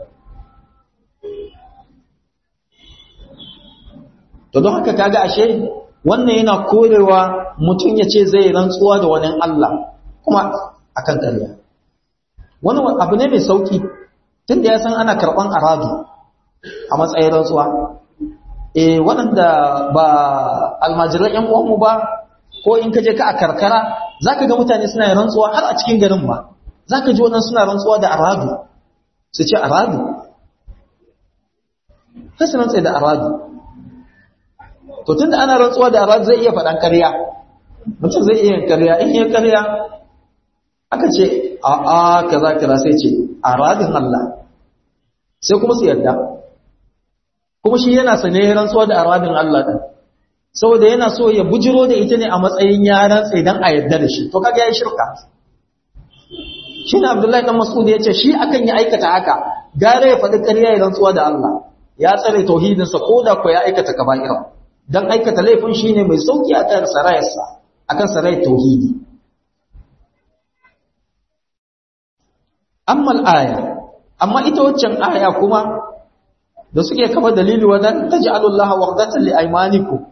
to don haka kaga ashe wannan yana korewa mutum ya ce zai rantsuwa da wani Allah kuma akan ƙarya wani abu ne mai sauki tunda ya san ana karɓan aradu a matsayin rantsuwa eh waɗanda ba almajiran ƴan uwanmu ba ko in ka je ka a karkara zaka ga mutane suna yin rantsuwa har a cikin garin ma zaka ji wannan suna rantsuwa da aradu su ce aradu sai su rantsa da aradu to tunda ana rantsuwa da aradu zai iya faɗan ƙarya mutum zai iya yin ƙarya in yi ƙarya aka ce a a kaza kaza sai ce aradin Allah sai kuma su yarda kuma shi yana sane rantsuwa da aradin Allah din saboda yana so ya bujiro da ita ne a matsayin yaran sai dan a yarda da shi to kaga yayi shirka shi ne Abdullahi dan Mas'ud ya ce shi akan ya aikata haka gare ya faɗi ƙarya ya rantsuwa da Allah ya tsare tauhidinsa ko da ko ya aikata kaba'ira dan aikata laifin shine mai sauki akan sarayarsa akan sarayar tauhidi amma al-aya amma ita waccan aya kuma da suke kafa dalili wadan taj'alullaha wardatan li aymanikum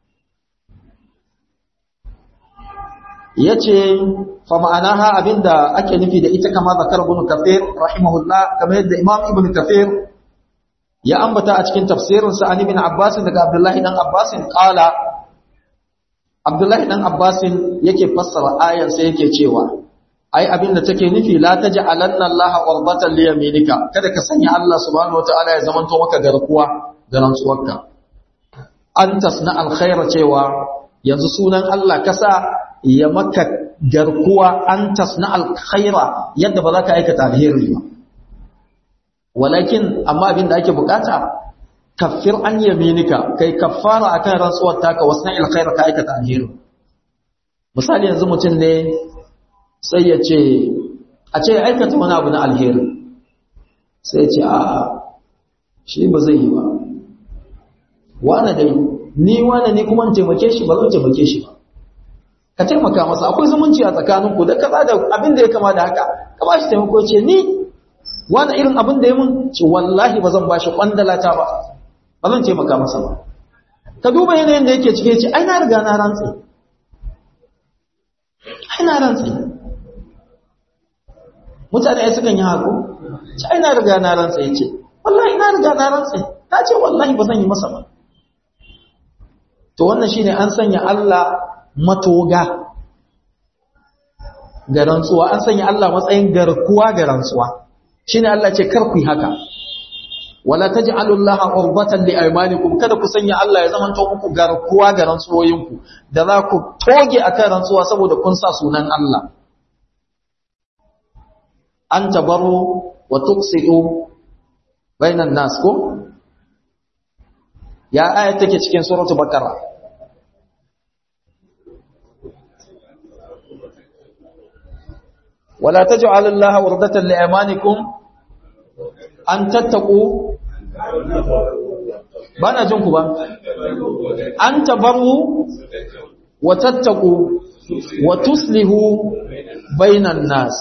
yace fa ma'anaha abinda ake nufi da ita kama zakar ibn kafir rahimahullah kamar yadda imam ibn kafir ya ambata a cikin tafsirin sa an ibn abbas daga abdullahi dan abbas qala abdullahi dan abbas yake fassara ayan sai yake cewa ai abinda take nufi la taj'alanna allaha wardatan li yaminika kada ka sanya Allah subhanahu wataala ya zamanto maka garkuwa ga rantsuwarka an tasna alkhaira cewa yanzu sunan Allah kasa ya maka garkuwa an tasna alkhaira yadda ba za ka aikata alheri ba walakin amma abin da ake bukata kaffir an yaminika kai kaffara akan rantsuwar taka wasna alkhaira ka aikata alheri misali yanzu mutum ne sai ya ce a ce aikata wani abu na alheri sai ya ce a shi ba zai yi ba wane dai ni wane ni kuma taimake shi ba zan taimake shi ba ka taimaka masa akwai zumunci a tsakaninku da kaza da abin da ya kama da haka ka ba shi taimako ce ni wani irin abin da ya mun ce wallahi ba zan ba shi kwandalata ba ba zan taimaka masa ba ka duba yanayin da yake cike ce ai na riga na rantsi ai na rantsi mutane ai sukan yi haku ce ai na riga na rantsi ya ce wallahi na riga na rantsi na ce wallahi ba zan yi masa ba to wannan shine an sanya Allah matoga ga rantsuwa an sanya Allah matsayin garkuwa ga rantsuwa shine Allah ce kar ku yi haka wala taj'alullaha urbatan li aymanikum kada ku sanya Allah ya zama muku garkuwa ga rantsuwoyinku da za ku toge akan rantsuwa saboda kun sa sunan Allah an tabaru wa tuqsidu bainan nas ko ya aya take cikin suratul baqara ولا تجعل الله وردة لأيمانكم أن تتقوا بنا جنكم أن تبروا وتتقوا وتصلحوا بين الناس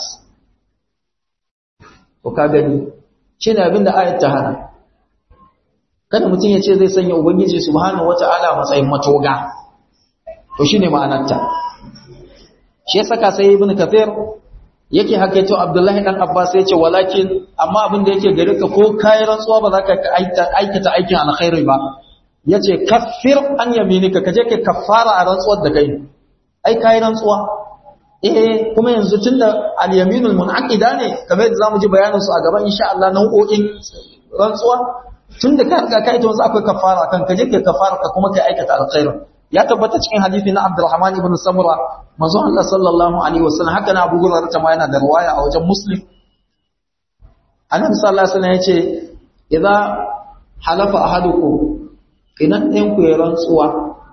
وكاغني shine abinda ayat ta hana kada mutum ya ce zai sanya ubangiji subhanahu wataala matsayin matoga to shine ma'anarta shi yasa ka sai ibnu kathir yake hakaito Abdullahi dan Abbas ya ce walakin amma abin da yake gare ka ko kai rantsuwa ba za ka aikata aikin alkhairi ba yace kaffir an yaminika kaje ka kaffara a rantsuwar da kai ai kai rantsuwa eh kuma yanzu tunda al-yaminul munaqida ne kamar yadda zamu ji bayanin su a gaban insha Allah nau'o'in rantsuwa tunda ka riga kai to yanzu akwai kaffara kan kaje ka kaffara ka kuma kai aikata alkhairi ya tabbata cikin hadisi na Abdurrahman ibn Samura manzo Allah sallallahu alaihi wasallam haka na Abu Hurairah ta ma yana da riwaya a wajen Muslim Annabi sallallahu alaihi wasallam yace idza halafa ahadukum idan ɗayan ku ya rantsuwa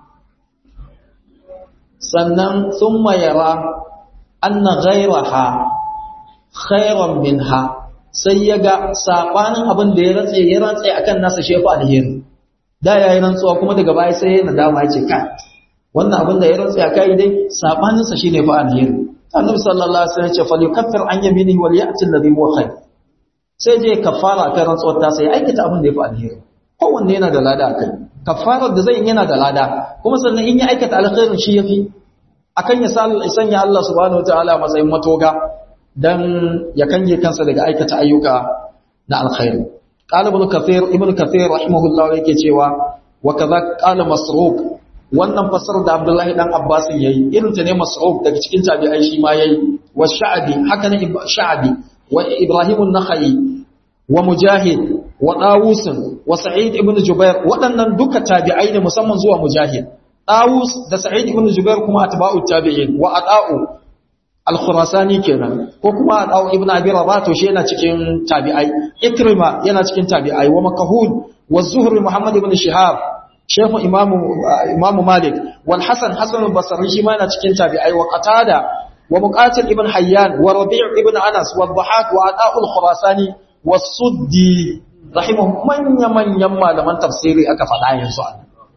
sannan thumma yara anna ghayraha khayran minha sai ya ga sabanin abin da ya rantse ya rantse akan nasa shefu alheri da yayi rantsuwa kuma daga baya sai ya nadama ya ce kai wannan abin da ya rantse akai dai sabanin sa shine fa alheri annabi sallallahu alaihi wasallam ya ce falyukaffir an yaminihi wal ya'ti alladhi huwa khair sai je kafara kan rantsuwar ta sai aikata abin da ya fi alheri kowanne yana da lada akai kafarar da zai yana da lada kuma sannan in ya aikata alkhairin shi yafi akan ya sanya Allah subhanahu wataala matsayin matoga dan ya kange kansa daga aikata ayyuka na alkhairi qala ibn kathir ibn kathir rahimahullah yake cewa wa kaza qala masruq wannan fasar da abdullahi dan abbas yayi irin ta ne masruq daga cikin tabi'ai shi ma yayi wa sha'bi haka ne sha'bi wa ibrahim an-nakhai wa mujahid wa dawus wa sa'id ibn jubair waɗannan duka tabi'ai ne musamman zuwa mujahid dawus da sa'id ibn jubair kuma atba'u tabi'in wa ata'u al-khurasani kenan ko kuma ata'u ibn abi rabah to shi yana cikin tabi'ai ikrima yana cikin tabi'ai wa makahul wa zuhri muhammad ibn shihab shehu imamu imamu malik wal hasan hasan al-basri shi ma yana cikin tabi'ai wa qatada wa muqatil ibn hayyan wa rabi' ibn anas wa dhahak wa ata'u al-khurasani wasuddi rahimahu manya manyan malaman tafsiri aka faɗa yanzu a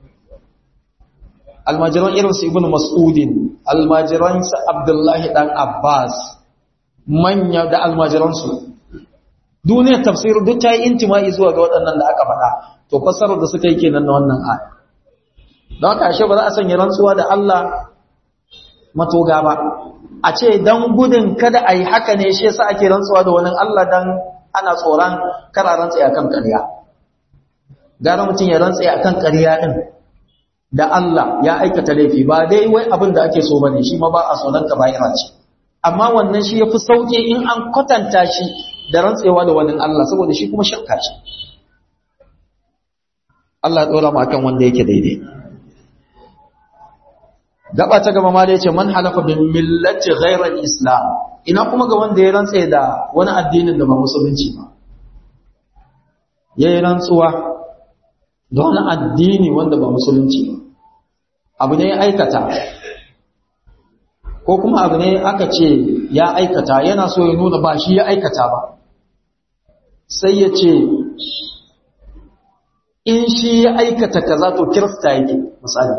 almajiran irin su ibnu mas'udin almajiran su abdullahi dan abbas manya da almajiran su duniyar tafsir duk ta yi intima'i zuwa ga waɗannan da aka faɗa to fassarar da suka yi kenan na wannan aya don haka ashe ba za a sanya rantsuwa da Allah matoga ba a ce dan gudun kada a yi haka ne shi yasa ake rantsuwa da wani Allah dan ana tsoron kara rantsa a kan ƙarya gara mutum ya rantsa a kan ƙarya ɗin da Allah ya aikata laifi ba dai wai abin da ake so ba ne shi ma ba a tsoron ka bayira ce amma wannan shi ya fi sauƙi in an kwatanta shi da rantsewa da wani Allah saboda shi kuma shakka ce Allah ya ɗora mu akan wanda yake daidai gaba ta gaba ma da yace man halafa bin millati ghairal islam ina kuma ga wanda ya rantse da wani addinin da ba musulunci ba yayi rantsuwa da wani addini wanda ba musulunci ba abu ne ya aikata ko kuma abu ne aka ce ya aikata yana so ya nuna ba shi ya aikata ba sai ya ce in shi ya aikata kaza to kirista yake misali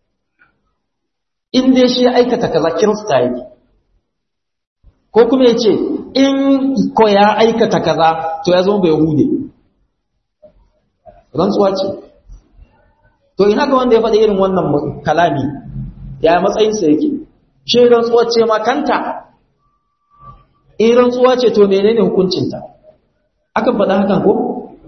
in dai shi ya aikata kaza kirista yake ko kuma ya ce in ko ya aikata kaza to ya zama bai hude rantsuwa ce to ina ga wanda ya faɗi irin wannan kalami ya matsayinsa yake shi rantsuwa ce ma kanta in rantsuwa ce to menene hukuncinta akan faɗa hakan ko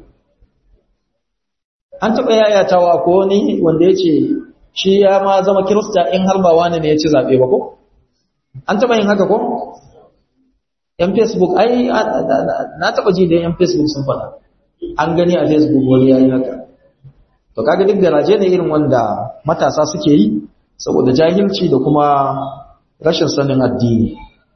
an taɓa yayatawa ko wani wanda ya ce shi ya ma zama kirista in har ba wani ne ya ci zaɓe ba ko? An taɓa yin haka ko? ‘Yan Facebook, ai, na taɓa ji da ‘yan Facebook sun faɗa, an gani a Facebook wani ya yi haka. To, kaga duk garaje ne irin wanda matasa suke yi, saboda jahilci da kuma rashin sanin addini.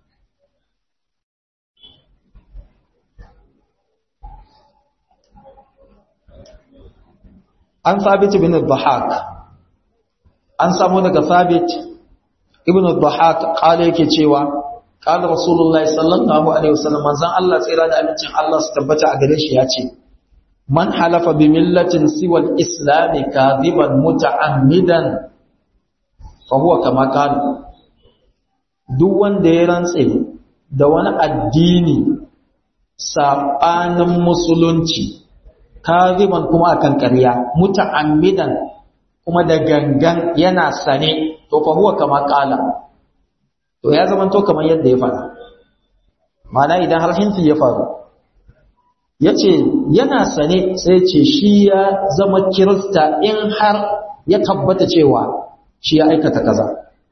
An sabit bin al-Bahak, an samu daga Thabit ibn al-Dhahak kale yake cewa qala Rasulullahi sallallahu alaihi wasallam manzon Allah tsira da amincin Allah su tabbata a gare shi yace man halafa bi millatin siwa al-islam kadiban muta'ammidan fa huwa kama qala duk wanda ya rantse da wani addini sabanin musulunci kadiban kuma akan ƙarya muta'ammidan kuma da gangan yana sane to fa huwa kama kala to ya zama to kamar yadda ya faɗa mana idan har hinti ya faru yace yana sane sai ce shi ya zama kirista in har ya tabbata cewa shi ya aikata kaza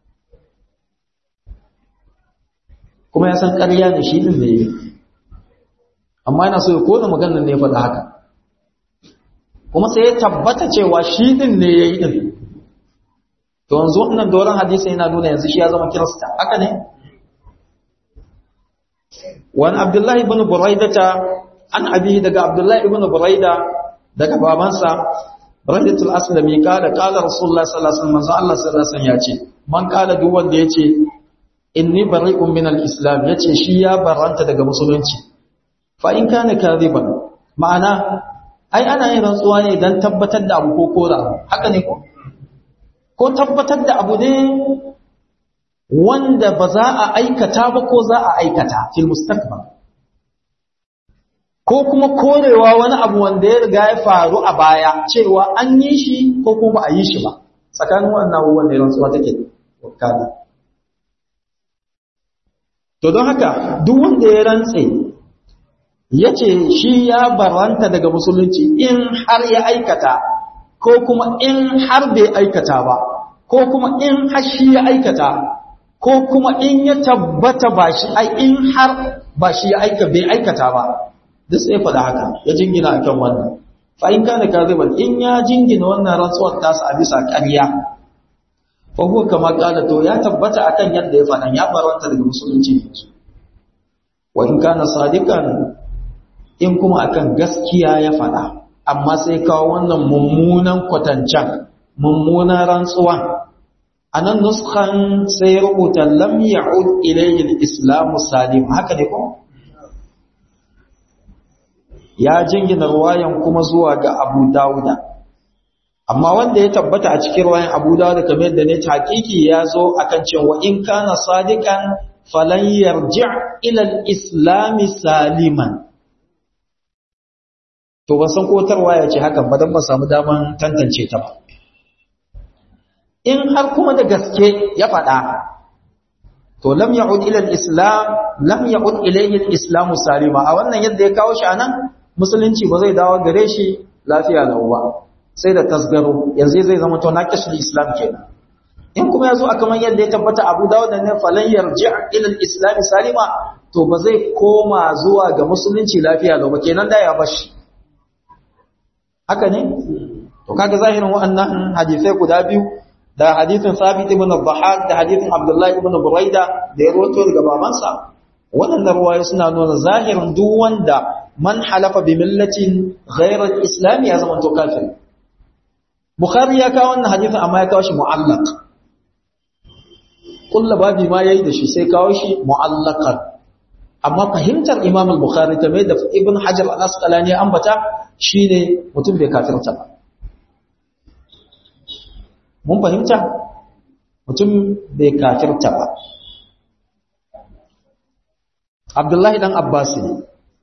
kuma ya san ƙarya ne shi din ne amma yana so ya kona maganar ne ya faɗa haka kuma sai ya tabbata cewa shi din ne ya yi din to yanzu wannan doron hadisi yana nuna yanzu shi ya zama kirista haka ne wani abdullahi ibn buraidata an abihi daga abdullahi ibn buraida daga babansa buraidatul aslami kala kala rasulullah sallallahu alaihi wasallam Allah sallallahu alaihi wasallam ya ce man kala duk wanda yace inni bari'un min al-islam yace shi ya baranta daga musulunci fa in kana kadhiban ma'ana ai ana yin rantsuwa ne dan tabbatar da abu ko kora haka ne ko ko tabbatar da abu ne wanda ba za a aikata ba ko za a aikata fil mustaqbal ko kuma korewa wani abu wanda ya riga ya faru a baya cewa an yi shi ko kuma ba a yi shi ba tsakanin wannan abubuwan da rantsuwa take wakana to don haka duk wanda ya rantse ya ce shi ya baranta daga musulunci in har ya aikata ko kuma in har bai aikata ba ko kuma in har shi ya aikata ko kuma in ya tabbata ba shi ai in har ba shi ya aika bai aikata ba duk sai faɗa haka ya jingina akan wannan fa in kana kaziban in ya jingina wannan rantsuwar tasa a bisa ƙarya fa huwa kama qala to ya tabbata akan yadda ya faɗa ya baranta daga musulunci ne wa in kana sadiqan in kuma akan gaskiya ya faɗa amma sai kawo wannan mummunan kwatancan mummunan rantsuwan anan nuskan sai rubuta lam ya'ud ilayhi al-islamu salim haka ne ko ya jingina ruwayan kuma zuwa ga Abu Dawuda amma wanda ya tabbata a cikin ruwayan Abu Dawuda kamar yadda ne hakiki ya zo akan cewa in kana sadiqan falan yarji' ila al-islam saliman to ban san ko tarwaya ce hakan ba dan ba samu daman tantance ta ba in har kuma da gaske ya faɗa to lam ya'ud ila al-islam lam ya'ud ilayhi al-islam salima a wannan yadda ya kawo shi anan musulunci ba zai dawo gare shi lafiya lau ba sai da tasgaro yanzu zai zama to naqishul islam kenan in kuma yazo a kaman yadda ya tabbata Abu Dawud ne falan yarji' ila al-islam salima to ba zai koma zuwa ga musulunci lafiya lau ba kenan da ya bashi haka ne to kaga zahirin wa'annan hadisai guda biyu da hadithin Sabit ibn Dhahak da hadithin Abdullah ibn Buraida da ya rawaito daga babansa waɗannan ruwayoyi suna nuna zahirin duk wanda man halafa bi millatin ghayra al-islam ya zama to kafir Bukhari ya kawo wannan hadithin amma ya kawo shi mu'allaq kullu babi ma yayi da shi sai kawo shi mu'allaqan amma fahimtar Imam al-Bukhari ta mai da Ibn Hajar al-Asqalani ya ambata shine mutum bai kafirta ba mun fahimta mutum bai kafirta ba Abdullahi dan Abbas ne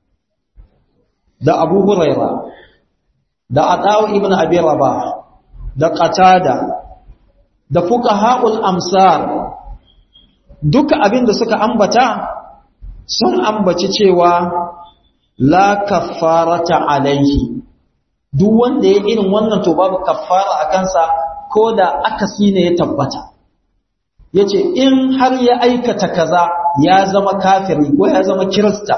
da Abu Huraira da Atawu ibn Abi Rabah da Qatada da fuqaha'ul amsar duka abin da suka ambata sun ambaci cewa la kaffarata alaihi duk wanda ya irin wannan to babu kaffara a kansa ko da akasi ne ya tabbata yace in har ya aikata kaza ya zama kafiri ko ya zama kirista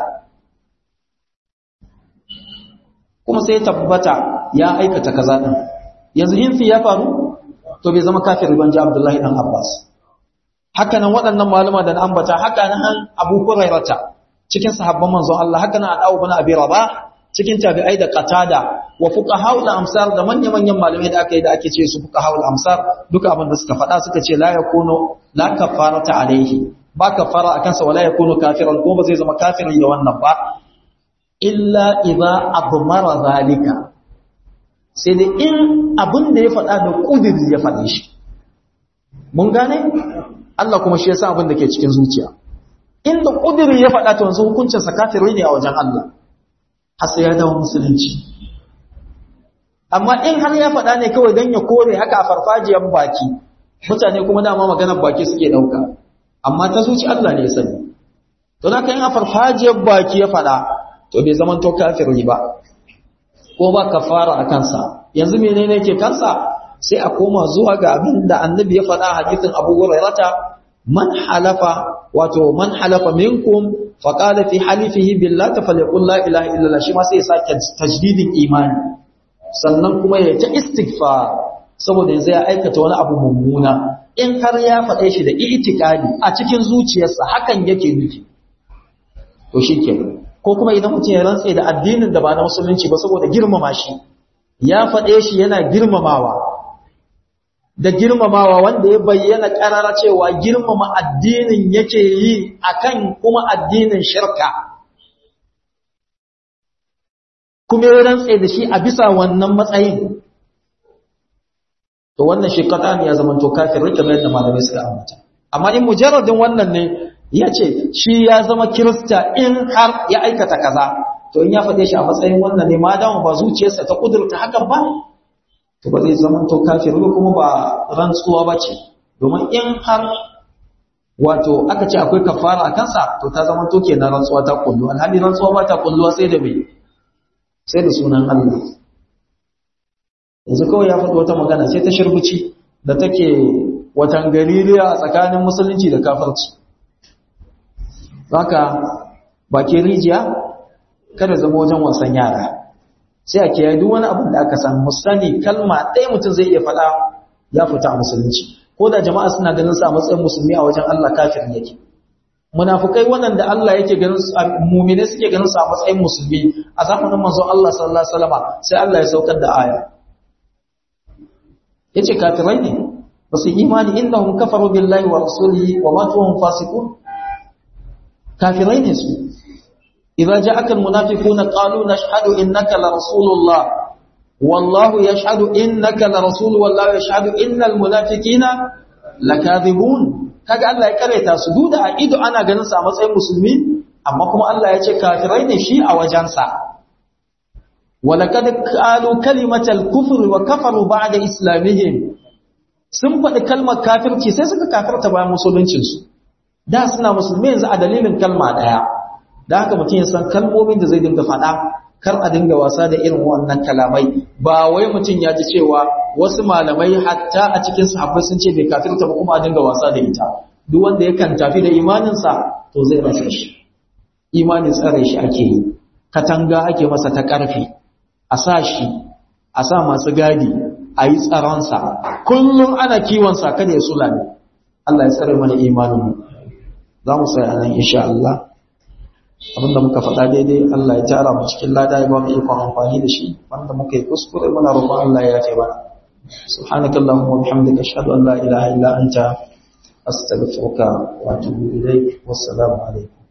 kuma sai ya tabbata ya aikata kaza din yanzu hinfi ya faru to bai zama kafiri ban ji Abdullahi dan Abbas haka nan waɗannan malama da na ambata haka nan Abu Hurairata cikin sahabban manzon Allah haka nan Abu bin Abi Rabah cikin tabi'ai da qatada wa fuqahaul amsar da manya-manyan malamai da aka yi da ake ce su fuqahaul amsar duka abin da suka faɗa suka ce la yakunu la kafarata alaihi ba kafara akan sa wala yakunu kafiran ko ba zai zama kafirin da wannan ba illa idza abmara zalika sai dai in abin da ya faɗa da kudiri ya faɗe shi mun gane Allah kuma shi yasa abin da ke cikin zuciya inda kudiri ya faɗa ta wanzu hukuncin sa kafiri ne a wajen Allah har sai ya dawo musulunci amma in har ya faɗa ne kawai don ya kore haka a farfajiyar baki mutane kuma dama maganar baki suke ɗauka amma ta zuci Allah ne ya sani to na kan a farfajiyar baki ya faɗa to bai zaman to kafiri ba ko ba kafara a kansa yanzu menene ke kansa sai a koma zuwa ga abin da annabi ya faɗa hadisin Abu Hurairah man halafa wato man halafa minkum faqala fi halifihi billahi falyaqul la ilaha illallah shi ma sai ya sake tajdidin imani sannan kuma ya ta istighfar saboda yanzu ya aikata wani abu mummuna in har ya faɗe shi da itikadi a cikin zuciyarsa hakan yake nufi to shikenan ko kuma idan mutum ya rantse da addinin da ba na musulunci ba saboda girmama shi ya faɗe shi yana girmamawa da girmamawa wanda ya bayyana ƙarara cewa girmama addinin yake yi akan kuma addinin shirka kuma ya rantse da shi a bisa wannan matsayin to wannan shi ne ya zama to kafir kamar yadda malamai suka ambata amma in mujarradin wannan ne ya ce shi ya zama kirista in har ya aikata kaza to in ya faɗe shi a matsayin wannan ne ma dama ba zuciyarsa ta kudurta hakan ba to ba zai zama to kafir ba kuma ba rantsuwa ba ce domin in har wato aka ce akwai kafara a kansa to ta zama to kenan rantsuwa ta kullu alhali rantsuwa ba ta kulluwa sai da mai sai da sunan Allah yanzu kawai ya faɗi wata magana sai ta shirbici da take watan gaririya a tsakanin musulunci da kafirci haka bakin rijiya kada zama wajen wasan yara sai a kiyaye duk wani abin da aka san musani kalma ɗaya mutum zai iya faɗa ya fita a musulunci ko da jama'a suna ganin sa a matsayin musulmi a wajen Allah kafir yake munafukai waɗanda Allah yake ganin su mu'mine suke ganin su a matsayin musulmi a zamanin manzon Allah sallallahu alaihi wasallam sai Allah ya saukar da aya yace kafirai ne ba su imani innahum kafaru billahi wa rasulihi wa matu hum fasiqun kafirai ne su idza ja'aka almunafiquna qalu nashhadu innaka la rasulullah wallahu yashhadu innaka la rasul wallahu yashhadu innal munafiqina lakadhibun kaga Allah ya kareta su duda a ido ana ganin sa a matsayin musulmi amma kuma Allah ya ce kafirai ne shi a wajensa walaqad qalu kalimatal kufri wa kafaru ba'da islamihim sun faɗi kalmar kafirci sai suka kafirta bayan musuluncinsu da suna musulmi yanzu a dalilin kalma ɗaya da haka mutum ya san kalmomin da zai dinga faɗa kar a dinga wasa da irin wannan kalamai ba wai mutum ya ji cewa wasu malamai hatta a cikin sahabbai sun ce bai kafirta ba kuma a dinga wasa da ita duk wanda yakan tafi da imaninsa to zai rasa shi imanin tsare shi ake yi katanga ake masa ta ƙarfi a sa shi a sa masu gadi a yi tsaronsa kullum ana kiwonsa kada ya sula ne Allah ya tsare mana imaninmu za mu sai anan insha Allah abinda muka faɗa daidai Allah ya tara mu cikin lada ya ba mu ikon amfani da shi wanda muka yi kuskure muna roƙon Allah ya ce mana subhanaka allahumma wa bihamdika ashhadu an la ilaha illa anta astaghfiruka wa atubu ilayk wassalamu alaikum